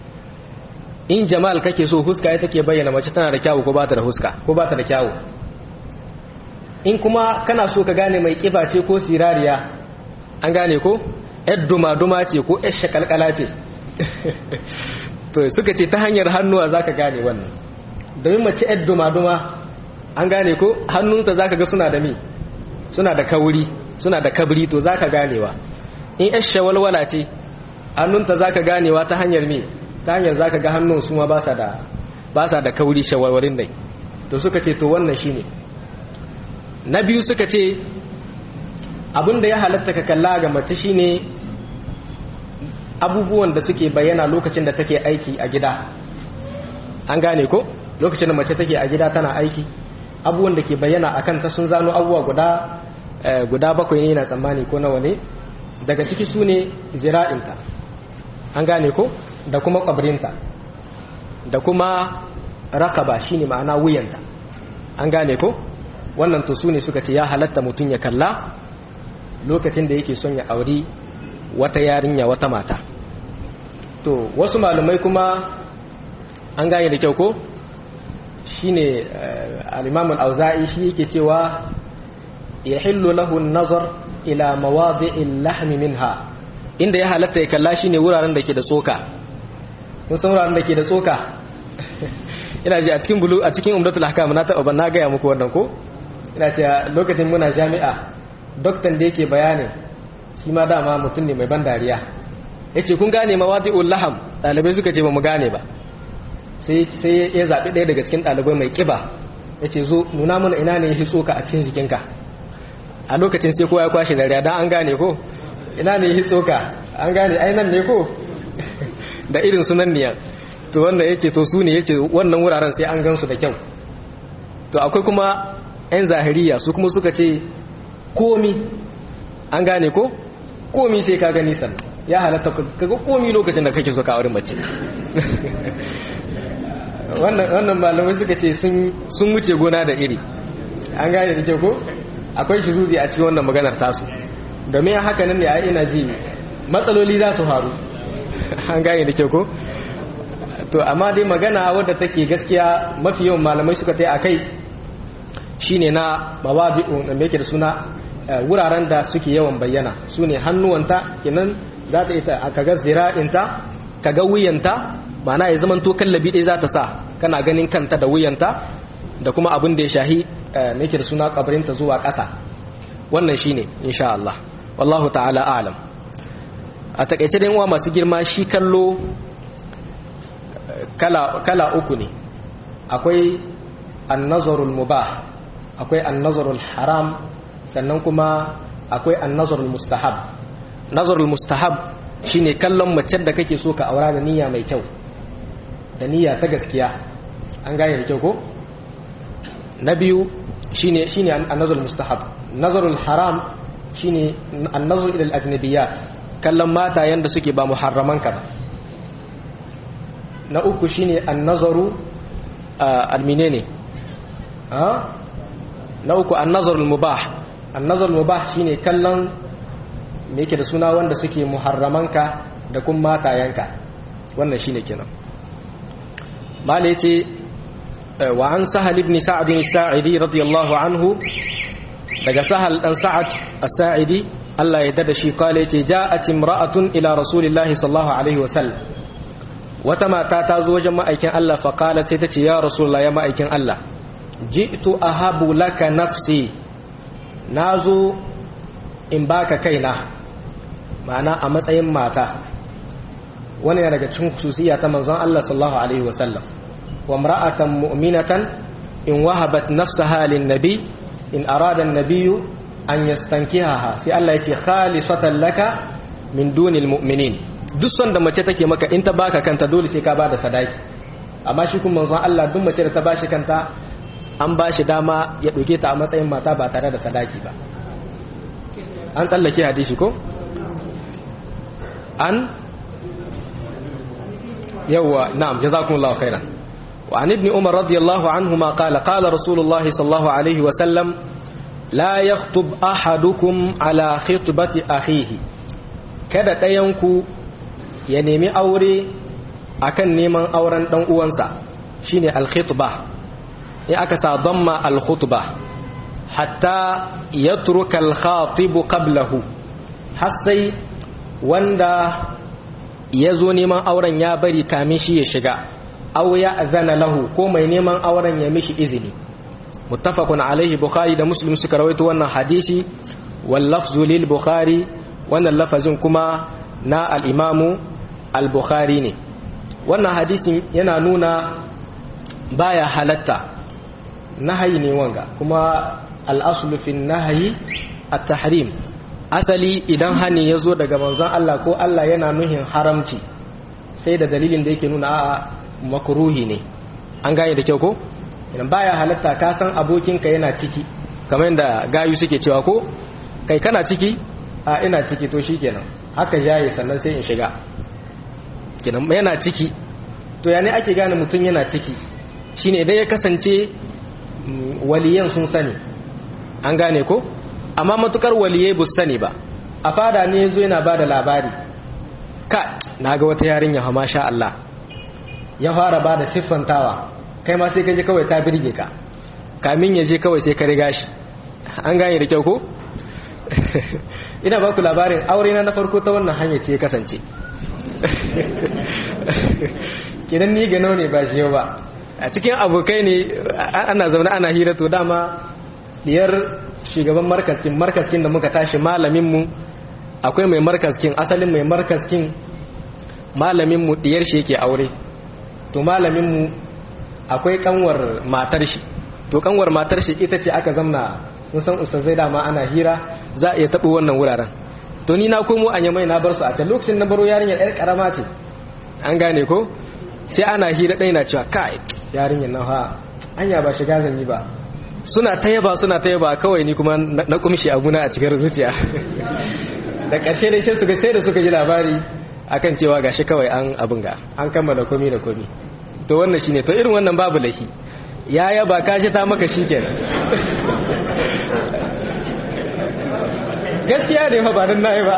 in jamal kake so huska ita ke bayyana mace tana da kyawu ko ba ta da huska ko ba ta da kyawu in kuma kana so ka gane mai kiba ce ko sirariya an gane ko yar duma-duma ce ko yar shakalkala ce to suka ce ta hanyar hannuwa za ka gane wannan domin mace yar duma-duma an gane ko hannunta za ka ga suna da mi suna da kauri suna da kabri to za ka ganewa in yar shawalwala ce hannunta zaka ganewa ta hanyar me ta hanyar zaka ga hannun su ma ba sa da ba sa da kauri shawalwarin dai to suka ce to wannan shine na biyu suka ce abinda ya halatta ka kalla ga mace shine abubuwan da suke bayyana lokacin da take aiki a gida an gane ko lokacin da mace take a gida tana aiki abubuwan da ke bayyana akan ta sun zano abubuwa guda guda bakwai ne na tsammani ko nawa ne daga ciki su ne zira'inta an gane ko da kuma kwabrinta da kuma rakaba shine ma'ana wuyanta an gane ko wannan to su ne suka ce ya halatta mutum ya kalla lokacin da yake son ya auri wata yarinya wata mata to wasu malumai kuma an gane da kyau ko shine al-imam al-auza'i shi yake cewa yahillu lahu an-nazar ila mawadi'il lahmi minha inda ya halatta ya kalla shine wuraren da ke da tsoka kun san wuraren da ke da tsoka ina ji a cikin bulu a cikin umdatul ahkam na taɓa na gaya muku wannan ko ina ce lokacin muna jami'a doktan da yake bayani shi ma dama mutum ne mai ban dariya yace kun gane mawadi'ul laham dalibai suka ce ba mu gane ba sai sai ya zabi ɗaya daga cikin dalibai mai kiba yace zo nuna mana ina ne ya tsoka a cikin jikinka a lokacin sai kowa ya kwashe dariya dan an gane ko ina ne ya tsoka an gane ai nan ne ko da irin sunan niyan to wanda yace to su ne yace wannan wuraren sai an gansu da kyau to akwai kuma 'yan zahiriya su kuma suka ce komi an gane ko komi sai ka gani sannan ya halatta kaga komi lokacin da kake so ka aure mace wannan malamai suka ce sun wuce gona da iri an gane da kyau ko akwai shi zuzi a cikin wannan maganar tasu domin haka nan ne a ina ji matsaloli za su faru an gane da kyau ko to amma dai magana wadda take gaskiya mafi yawan malamai suka ta a kai shine na mawadi'un da yake da suna wuraren da suke yawan bayyana su ne hannuwanta kenan za ta ita kaga zira'inta kaga wuyanta ma'ana ya zaman to kallabi ɗaya za ta sa kana ganin kanta da wuyanta da kuma abin da ya shahi yake da suna kabarinta zuwa ƙasa wannan shine insha Allah wallahu ta'ala a'lam a takaice dai uwa masu girma shi kallo kala kala uku ne akwai an-nazarul mubah akwai annazarul haram sannan kuma akwai annazarul mustahab nazarul mustahab shine kallon mace da kake so ka aura da niyya mai kyau da niyya ta gaskiya an gane da kyau ko na biyu shine shine annazarul mustahab nazarul haram shine annazar ila al-ajnabiyat kallon mata yanda suke ba muharraman ka ba na uku shine annazaru al-menene ah na uku annazarul mubah annazarul mubah shine kallon me yake da suna wanda suke muharramanka da kuma matayanka wannan shine kenan mala yace wa an sahal ibn sa'd as-sa'idi radiyallahu anhu daga sahal dan sa'ad as-sa'idi Allah ya dada shi kale yace ja'at imra'atun ila rasulillahi sallallahu alaihi wasallam wata mata ta zo wajen ma'aikin Allah fa qalat sai tace ya rasulullahi ya ma'aikin Allah ji'tu ahabu laka nafsi nazo in baka kaina ma'ana a matsayin mata wani yana daga cikin khususiyya ta manzon Allah sallallahu alaihi wa sallam wa imra'atan mu'minatan in wahabat nafsaha lin nabi in arada an-nabiy an yastankihaha sai Allah yace khalisatan laka min dunil mu'minin duk son da mace take maka in ta baka kanta dole sai ka bada sadaki amma shi kuma manzon Allah duk mace da ta bashi kanta an ba shi dama ya ɗauke ta a matsayin mata ba tare da sadaki ba an tsallake hadisi ko? an yawwa na'am jazakumullahu khairan wa an ibn umar radiyallahu anhuma qala qala rasulullah sallallahu alaihi wa sallam la yakhtub ahadukum ala khitbati akhihi kada ɗayanku ya nemi aure akan neman auren dan uwansa shine al-khitbah in aka sa damma al-khutba hatta yatruka al-khatib qablahu har sai wanda ya zo neman auren ya bari kamin shi ya shiga aw ya azana lahu ko mai neman auren ya mishi izini muttafaqun alaihi bukhari da muslim suka rawaito wannan hadisi wal lafzu lil bukhari wannan lafazin kuma na al-imamu al-bukhari ne wannan hadisin yana nuna baya halatta nahayi ne wanga kuma al-aslu fi nahayi at-tahrim asali idan hani ya zo daga manzon Allah ko Allah yana nuhin haramci sai da dalilin da yake nuna a makruhi ne an gane da kyau ko idan baya halatta ka san abokinka yana ciki kamar yadda gayu suke cewa ko kai kana ciki a ina ciki to shikenan haka jaye sannan sai in shiga kenan yana ciki to ya ne ake gane mutum yana ciki shine idan ya kasance waliyan sun sani an gane ko amma matukar waliyai bu sani ba a fada ne yazo yana bada labari ka naga wata yarinya ha masha Allah ya fara bada siffantawa kai ma sai kaje kawai ta birge ka kamin ya je kawai sai ka riga shi an gane da kyau ko ina ba ku labarin aure na na farko ta wannan hanya ce ya kasance kidan ni gano ne ba shi yau ba a cikin abokai ne ana zaune ana hira to dama diyar shugaban markaskin markaskin da muka tashi malaminmu akwai mai markaskin asalin mai markaskin malaminmu diyar shi yake aure to malaminmu akwai kanwar matar shi to kanwar matar shi ita ce aka zamna musan ustazai dama ana hira za a iya taɓa wannan wuraren to ni na komo a yamai na bar su a can lokacin na baro yarinyar yar karama ce an gane ko sai ana hira ɗaya na cewa kai yarinyar na ha anya ba shiga zan yi ba suna ta yaba suna ta yaba kawai ni kuma na kumshi abuna a cikin zuciya da ƙarshe dai sai suka sai da suka ji labari akan cewa gashi kawai an abin ga an kammala komi da komi to wannan shine to irin wannan babu laifi ya yaba kashi ta maka shikenan gaskiya ne fa ba dan nayi ba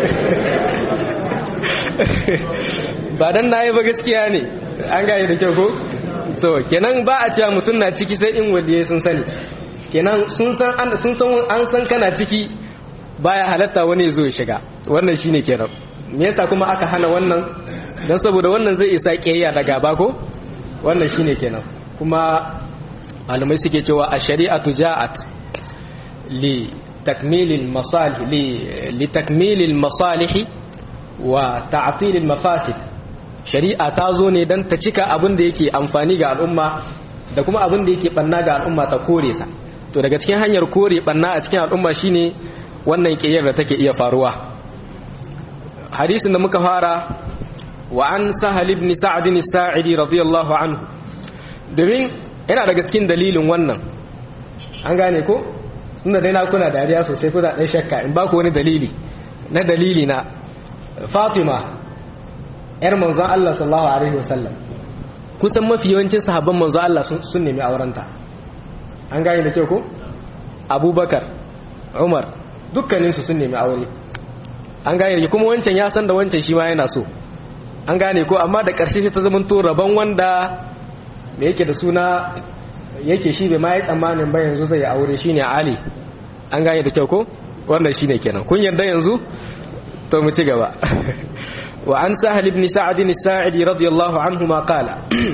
ba dan nayi ba gaskiya ne an gane da kyau ko to kenan ba a cewa mutum na ciki sai in waliye sun sani kenan sun san an sun san an san kana ciki baya halatta wani zo ya shiga wannan shine kenan me yasa kuma aka hana wannan dan saboda wannan zai isa kiyayya da gaba ko wannan shine kenan kuma malamai suke cewa a shari'atu ja'at li takmilil masalih li li takmilil masalih wa ta'tilil mafasid shari'a ta zo ne don ta cika abin da yake amfani ga al'umma da kuma abin da yake banna ga al'umma ta kore sa to daga cikin hanyar kore banna a cikin al'umma shine wannan kiyar da take iya faruwa hadisin da muka fara wa an sahal ibn sa'd ibn sa'idi radiyallahu anhu domin yana daga cikin dalilin wannan an gane ko tunda dai na kuna dariya sosai kuna dai shakka in ba ku wani dalili na dalili na Fatima ‘yar manzon Allah sallallahu Alaihi wasallam kusan mafi yawancin sahabban manzon Allah sun nemi aurenta an gane da kyau ko? abubakar umar dukkaninsu sun nemi aure an gane da kuma wancan ya san da wancan shi ma yana so an gane ko amma da ƙarshe ta zama to rabon wanda da yake da suna yake shi bai ma yi tsammanin ba yanzu zai aure shine ali an gane da kyau ko wannan shine kenan kun yarda yanzu to mu ci gaba وعن سهل بن سعد الساعدي رضي الله عنهما قال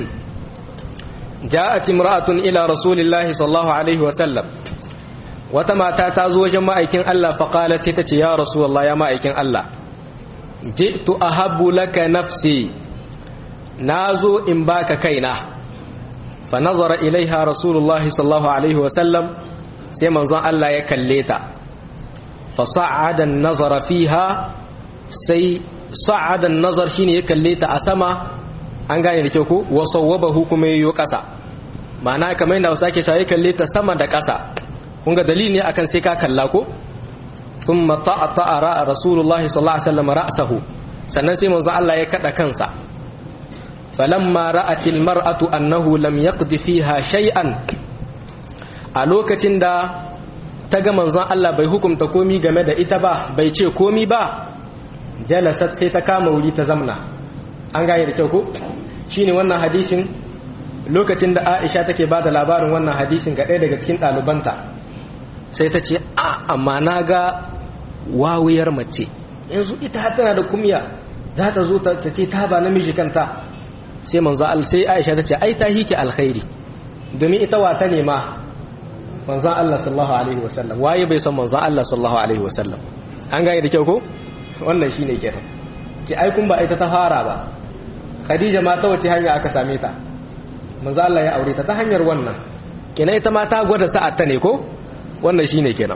جاءت امرأة إلى رسول الله صلى الله عليه وسلم وتما تاتازو جماعكين الله فقالت تتي يا رسول الله يا ماعكين الله جئت أحب لك نفسي نازو إن باك كينا فنظر إليها رسول الله صلى الله عليه وسلم سيما زان الله يكليتا فصعد النظر فيها سي sa'adan nazar shine ya kalle ta a sama an gane da kyau ko wa sawwabahu kuma yayo kasa ma'ana kamar yadda Hausa ke cewa ya kalle ta sama da kasa kun ga dalili ne akan sai ka kalla ko thumma ta'ata ra'a rasulullahi sallallahu alaihi wasallam ra'sahu sannan sai manzo Allah ya kada kansa falamma ra'atil mar'atu annahu lam yaqdi fiha shay'an a lokacin da ta ga manzon Allah bai hukunta komi game da ita ba bai ce komi ba jalasat sai ta kama wuri ta zamna an gane da kyau ko shine wannan hadisin lokacin da Aisha take ba da labarin wannan hadisin ga ɗaya daga cikin ɗalibanta sai ta ce a amma na ga wawuyar mace yanzu ita tana da kumya za ta zo ta ce ta ba namiji kanta sai manzo Allah sai Aisha ta ce ai ta hike alkhairi domin ita wata ne ma manzo Allah sallallahu alaihi wasallam waye bai san manzo Allah sallallahu alaihi wasallam an gane da kyau ko wannan shine kenan ce ai kun ba ita ta fara ba khadija ma ta wace hanya aka same ta manzo Allah ya aure ta ta hanyar wannan kenan ita ma ta gwada sa'ar ta ne ko wannan shine kenan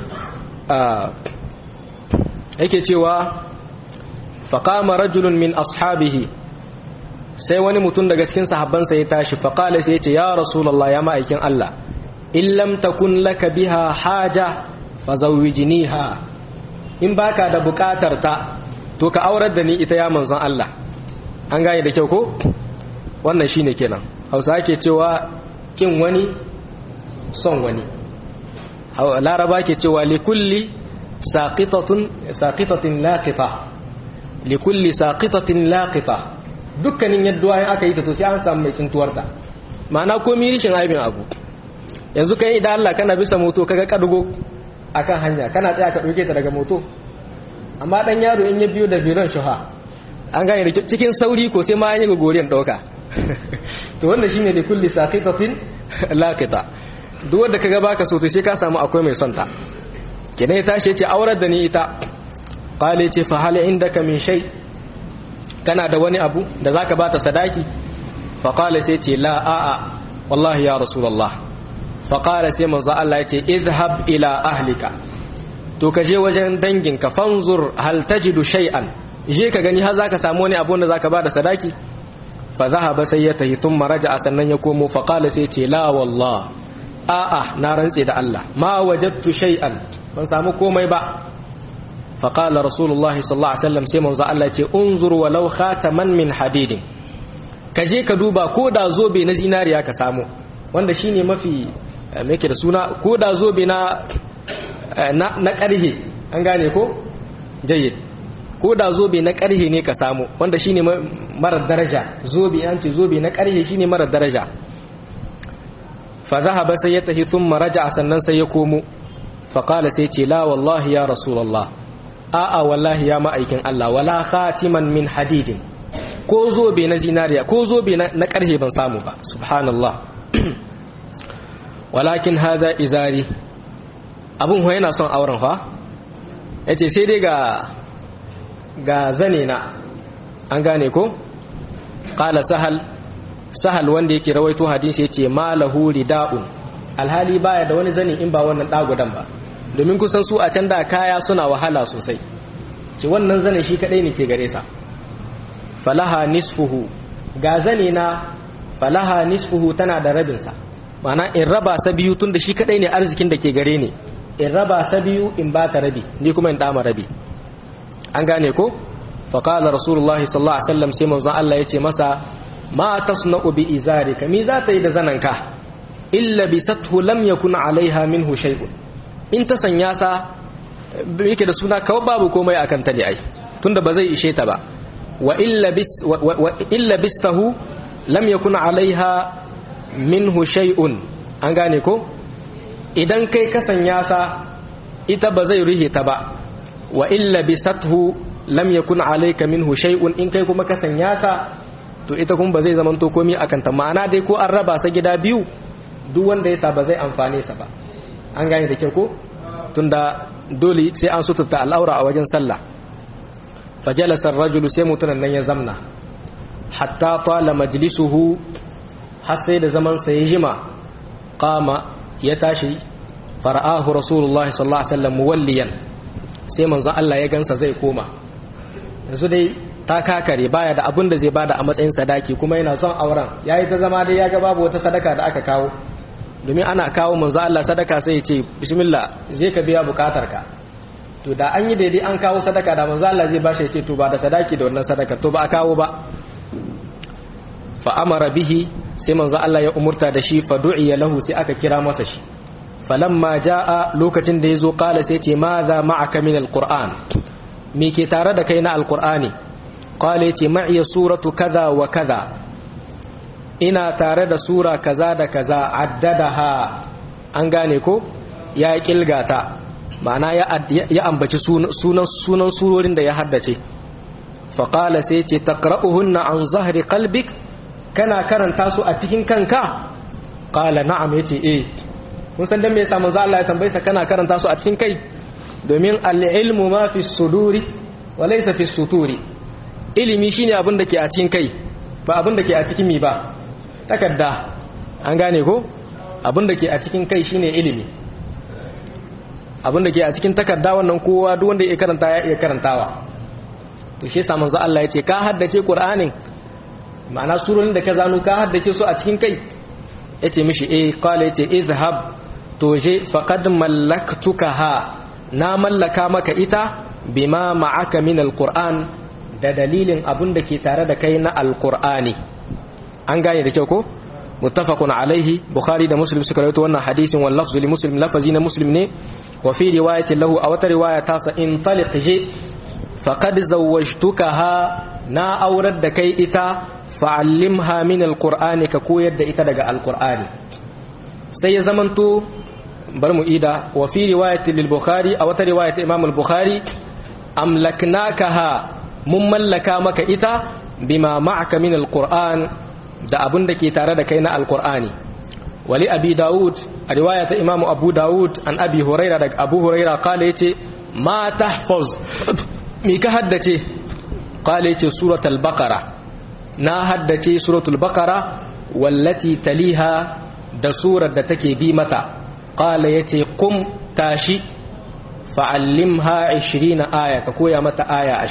yake cewa faqama rajulun min ashabihi sai wani mutum daga cikin sahabbansa ya tashi faqala sai ya ce ya rasulullah ya ma'aikin Allah in lam takun laka biha haja fazawwijniha in baka da bukatar ta to ka aurar da ni ita ya manzon Allah an gane da kyau ko wannan shine kenan Hausa ake cewa kin wani son wani Laraba ke cewa likulli saqitatun saqitatin laqita likulli saqitatin laqita dukkanin yadda aka yi ta to sai an samu mai tsintuwarta ma'ana komai rishin aibin abu yanzu kai idan Allah kana bisa moto kaga kadugo akan hanya kana tsaya ka dauke ta daga moto amma dan yaro in ya biyo da biron shuha an gane da cikin sauri ko sai ma an yi gogoriyan dauka to wannan shine da kulli saqitatin laqita duk wanda kaga baka so to sai ka samu akwai mai son ta kenan ya tashi yace aurar da ni ita qale ce fa hal indaka min shay kana da wani abu da zaka bata sadaki fa qala sai ce la a a wallahi ya rasulullah fa qala sai manzo Allah yace idhhab ila ahlika to ka je wajen danginka fanzur hal tajidu shay'an je ka gani har zaka samu wani abu da zaka bada sadaki fa zahaba sai ya tahi thumma raja'a sannan ya komo fa qala sai ce la wallah a'a na rantse da Allah ma wajadtu shay'an ban samu komai ba fa qala rasulullah sallallahu alaihi wasallam sai manzo Allah ya ce unzur walau khataman min hadidin ka je ka duba ko da zobe na zinariya ka samu wanda shine mafi me yake da suna ko da zobe na na ƙarhe an gane ko jayyid ko da zobe na ƙarhe ne ka samu wanda shine marar daraja zobe an ce zobe na ƙarhe shine marar daraja fa zahaba sai ya tafi thumma raja'a sannan sai ya komo fa qala sai ce la wallahi ya rasulullah a'a wallahi ya ma'aikin Allah wala khatiman min hadidin ko zobe na zinariya ko zobe na ƙarhe ban samu ba subhanallah walakin hada izari abin huwa yana son auren fa ya ce sai dai ga ga zane na an gane ko ƙala sahal sahal wanda yake rawaito hadisi ya ce malahu rida'un alhali baya da wani zane in ba wannan ɗagudan ba domin kusan su a can da kaya suna wahala sosai ce wannan zane shi kaɗai ne ke gare sa falaha nisfuhu ga zane na falaha nisfuhu tana da rabinsa mana in raba sa biyu tun da shi kaɗai ne arzikin da ke gare ne in raba sa biyu in ba ta rabi ni kuma in dama rabi an gane ko faƙala rasulullahi sallallahu alaihi wasallam sai manzon Allah ya ce masa ma tasna'u bi izarika mi za ta yi da zananka illa bi sathu lam yakun alaiha minhu shay'un in ta sanya sa yake da suna kawai babu komai akan ta ne ai tunda ba zai ishe ta ba wa illa bis wa illa bistahu lam yakun alaiha minhu shay'un an gane ko idan kai ka sanya sa ita ba zai rihe ta ba wa illa bisathu lam yakun alayka minhu shay'un in kai kuma ka sanya sa to ita kuma ba zai zaman to komai akan ta ma'ana dai ko an raba sa gida biyu duk wanda yasa ba zai amfane sa ba an gane da kyau ko tunda dole sai an suturta al'aura a wajen sallah fajalasa ar-rajulu sai mutunan nan ya zamna hatta tala majlisuhu har sai da zaman sa ya jima qama ya tashi fara'ahu rasulullah sallallahu alaihi wasallam muwalliyan sai manzon Allah ya gansa zai koma yanzu dai ta kakare baya da abin da zai bada a matsayin sadaki kuma yana son auren yayi ta zama dai ya ga babu wata sadaka da aka kawo domin ana kawo manzon Allah sadaka sai ya ce bismillah je ka biya bukatarka to da an yi daidai an kawo sadaka da manzon Allah zai bashi ya ce to ba da sadaki da wannan sadaka to ba a kawo ba fa amara bihi sai manzo Allah ya umurta da shi fa du'iya lahu sai aka kira masa shi falamma jaa lokacin da yazo kala sai ce madha ma'aka min alquran me ke tare da kai na alqurani qala yace ma'iya suratu kaza wa kaza ina tare da sura kaza da kaza addadaha an gane ko ya kilgata ma'ana ya ya ambaci sunan sunan surorin da ya haddace fa qala sai ce taqra'uhunna an zahri qalbik kana karanta su a cikin kanka qala na'am yace eh kun san dan me yasa manzo Allah ya tambaye sa kana karanta su a cikin kai domin al-ilmu ma fi suduri walaysa fi suturi ilimi shine abin da ke a cikin kai ba abin da ke a cikin mi ba takarda an gane ko abin da ke a cikin kai shine ilimi abin da ke a cikin takarda wannan kowa duk wanda ya karanta ya iya karantawa to shi yasa manzo Allah ya ce ka haddace Qur'anin ma'ana surorin da ka zano ka haddace su a cikin kai yace mishi eh qala yace izhab to je faqad mallaktukaha na mallaka maka ita bima ma'aka min alquran da dalilin abun da ke tare da kai na alqur'ani an gane da kyau ko muttafaqun alaihi bukhari da muslim suka rawaito wannan hadisin wal lafzu li muslim lafazi na muslim ne wa fi riwayatin lahu a wata riwaya ta sa in taliq je faqad zawwajtukaha na aurar da kai ita fa'allimha min alqur'ani ka koyar da ita daga alqur'ani sai ya zamanto bar mu ida wa fi riwayatin lil bukhari a wata riwayat imam al bukhari amlaknakaha mun mallaka maka ita bima ma'aka min alqur'an da abun da ke tare da kai na alqur'ani wali abi daud a riwayat imam abu daud an abi huraira daga abu huraira kala yace ma tahfaz mi ka haddace kala yace suratul baqara na haddace suratul baqara wallati taliha da surar da take bi mata qala yace qum tashi fa'allimha 20 aya ka koya mata aya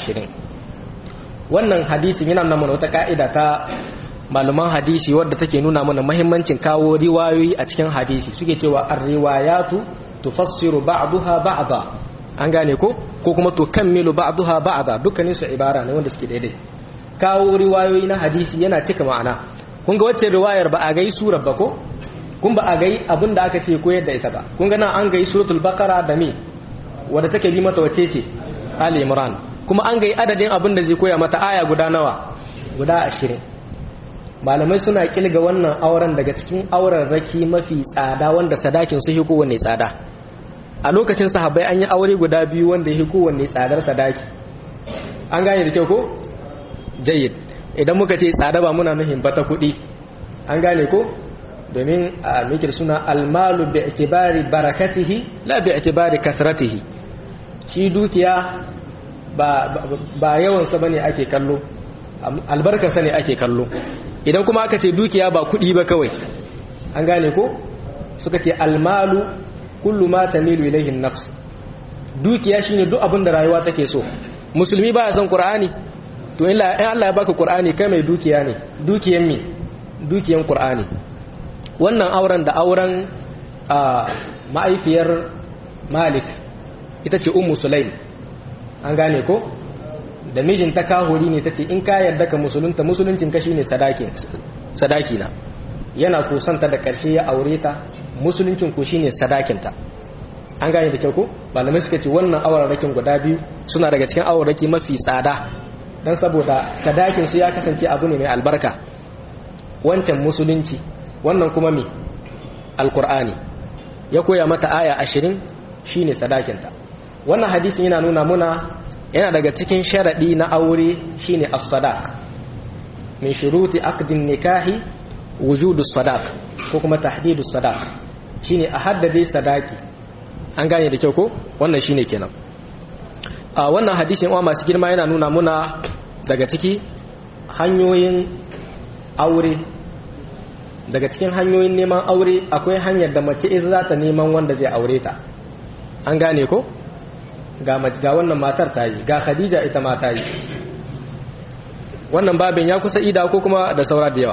20 wannan hadisi yana nuna mana wata ka'ida ta malaman hadisi wadda take nuna mana muhimmancin kawo riwayoyi a cikin hadisi suke cewa ar-riwayatu tufassiru ba'daha ba'da an gane ko ko kuma tukammilu ba'daha ba'da dukkanin su ibara ne wanda suke daidai kawo riwayoyi na hadisi yana cika ma'ana kun ga wacce riwayar ba a gai surar ba ko kun ba a gai abin da aka ce koyar da ita ba kun ga nan an gai suratul baqara da me wadda take bi mata wacce ce ali imran kuma an gai adadin abin da zai koya mata aya guda nawa guda ashirin malamai suna kilga wannan auren daga cikin auren raki mafi tsada wanda sadakin su hiko wanne tsada a lokacin sahabbai an yi aure guda biyu wanda hiko wanne tsadar sadaki an gane da kyau ko jayyid idan muka ce tsada ba muna nuhin bata kuɗi an gane ko domin a mikir suna almalu bi itibari barakatihi la bi itibari kasratihi shi dukiya ba ba yawansa bane ake kallo albarkarsa ne ake kallo idan kuma aka ce dukiya ba kuɗi ba kawai an gane ko suka ce almalu kullu ma tamilu ilayhi nafs dukiya shine duk abin da rayuwa take so musulmi baya son qur'ani to in Allah ya baka qur'ani kai mai dukiya ne dukiyan me dukiyan qur'ani wannan auren da auren ma'aifiyar malik ita ce ummu sulaim an gane ko da mijinta kahuri ne ta ce in ka yarda ka musulunta musuluncin ka shine sadaki na yana kusanta da karshe ya aure ta musuluncin ku shine sadakinta an gane da kyau ko malamai suka ce wannan aurarakin guda biyu suna daga cikin auraraki mafi tsada dan saboda sadakin su ya kasance abu ne mai albarka wancan musulunci wannan kuma me alkur'ani ya koya mata aya ashirin shine sadakinta wannan hadisin yana nuna muna yana daga cikin sharaɗi na aure shine as-sadaq min shuruti aqdin nikahi wujudu sadaq ko kuma tahdidu sadaq shine a haddade sadaki an gane da kyau ko wannan shine kenan a wannan hadisin uwa masu girma yana nuna muna daga ciki hanyoyin aure daga cikin hanyoyin neman aure akwai hanyar da mace in za ta neman wanda zai aure ta an gane ko ga ga wannan matar ta yi ga khadija ita ma ta yi wannan babin ya kusa ida ko kuma da saura da yawa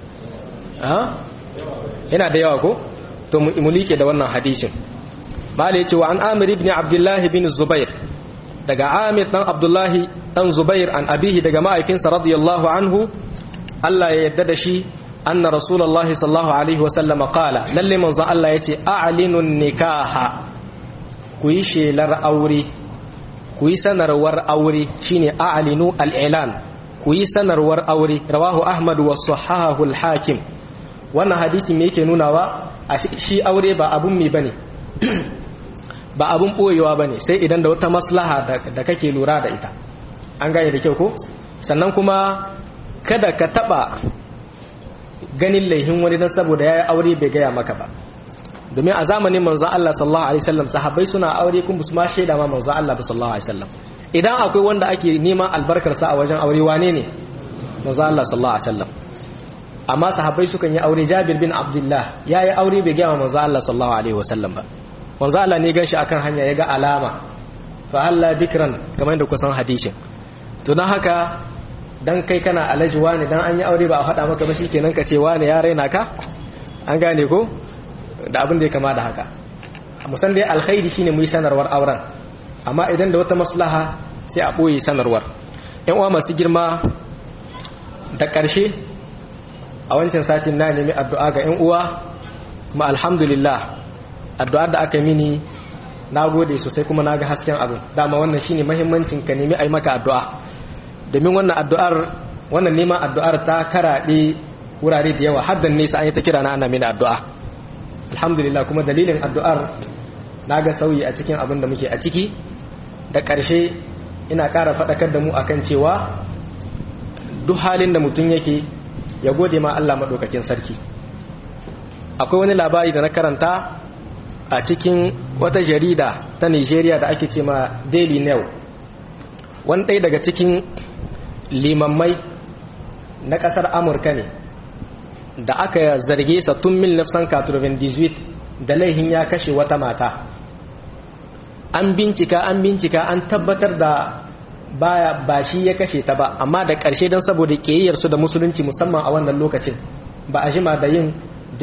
yana da yawa ko to mu like da wannan hadisin mala yace wa an amir ibn abdullah ibn zubair daga amir dan abdullahi dan zubair an abihi daga ma'aikinsa radiyallahu anhu Allah ya yarda da shi anna rasulullahi sallallahu alaihi wasallam qala lalle manzo Allah yace a'linun nikaha ku yi shelar aure ku yi sanarwar aure shine a'linu al-i'lan ku yi sanarwar aure rawahu ahmad wa sahahahu al-hakim wannan hadisi me yake nunawa shi aure ba abun me bane ba abun boyewa bane sai idan da wata maslaha da kake lura da ita an gane da kyau ko sannan kuma kada ka taba ganin laihin wani dan saboda yayi aure bai gaya maka ba domin a zamanin manzon Allah sallallahu alaihi wasallam sahabbai suna aure kun su ma shaida ma manzon Allah sallallahu alaihi wasallam idan akwai wanda ake neman albarkarsa a wajen aure wane ne manzo Allah sallallahu alaihi wasallam amma sahabbai sukan yi aure Jabir bin Abdullah yayi aure bai ga manzo Allah sallallahu alaihi wasallam ba manzo Allah ne ganshi akan hanya ya ga alama fa halla dikran kamar da kusan hadisin to dan haka dan kai kana alaji wani dan an yi aure ba a faɗa maka ba shikenan ka ce wani ya raina ka an gane ko da abin da ya kama da haka musan dai alkhairi shine mu yi sanarwar auren amma idan da wata maslaha sai a ɓoye sanarwar yan uwa masu girma da ƙarshe a wancan satin na nemi addu'a ga yan uwa kuma alhamdulillah addu'ar da aka mini na gode sosai kuma na ga hasken abin dama wannan shine mahimmancin ka nemi a yi maka addu'a domin wannan addu'ar wannan neman addu'ar ta karaɗe wurare da yawa haddan nesa an yi ta kira na ana mini addu'a alhamdulillah kuma dalilin addu'ar na ga sauyi a cikin abin da muke a ciki da ƙarshe ina ƙara faɗakar da mu akan cewa duk halin da mutum yake ya gode ma Allah maɗaukakin sarki akwai wani labari da na karanta a cikin wata jarida ta nigeria da ake ce ma daily new wani ɗaya daga cikin limammai na ƙasar amurka ne da aka zarge sa tun 1998 da laihin ya kashe wata mata an bincika an bincika an tabbatar da baya ba shi ya kashe ta ba amma da ƙarshe don saboda ƙiyayyarsu da musulunci musamman a wannan lokacin ba a jima da yin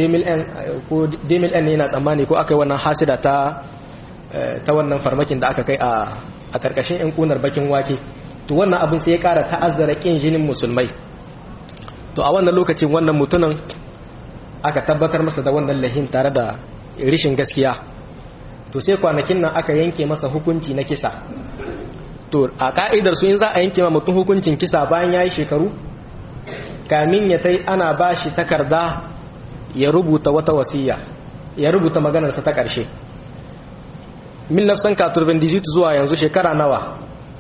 demil n yana tsammani ko aka yi wannan hasida ta ta wannan farmakin da aka kai a ƙarƙashin 'yan ƙunar bakin wake to wannan abin sai ya ƙara ta'azzara ƙin jinin musulmai to a wannan lokacin wannan mutumin aka tabbatar masa da wannan lahin tare da rishin gaskiya to sai kwanakin nan aka yanke masa hukunci na kisa to a ka'idar su in za a yanke ma mutum hukuncin kisa bayan ya yi shekaru kamin ya tai ana ba shi takarda ya rubuta wata wasiya ya rubuta maganarsa ta ƙarshe min nafsan katurbin digit zuwa yanzu shekara nawa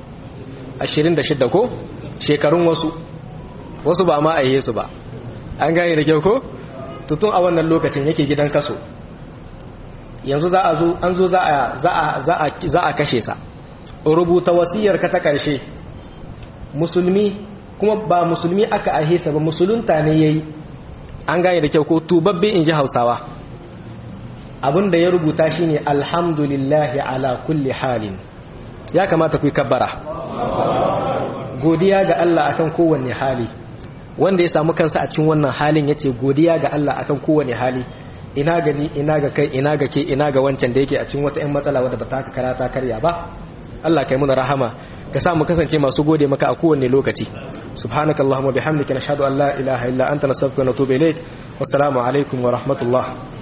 26 ko shekarun wasu wasu ba ma a yi su ba an gane da kyau ko tutun a wannan lokacin yake gidan kaso yanzu za a zo an zo za a kashe sa rubuta wasiyar ka ta ƙarshe musulmi kuma ba musulmi aka ahesa ba musulunta ne yayi an gane da kyau ko tubabbe in ji hausawa abinda ya rubuta shine alhamdulillahi ala kulli halin ya kamata ku yi kabbara godiya ga Allah akan kowanne hali wanda ya samu kansa a cikin wannan halin yace godiya ga Allah akan kowanne hali ina gani ina ga kai ina ga ke ina ga wancan da yake a cikin wata 'yan matsala wadda ba ta ka karata karya ba Allah kai muna rahama ka sa mu kasance masu gode maka a kowanne lokaci subhanakallahumma bihamdika nashhadu an la ilaha illa anta nastaghfiruka wa natubu ilayk wassalamu alaikum wa rahmatullah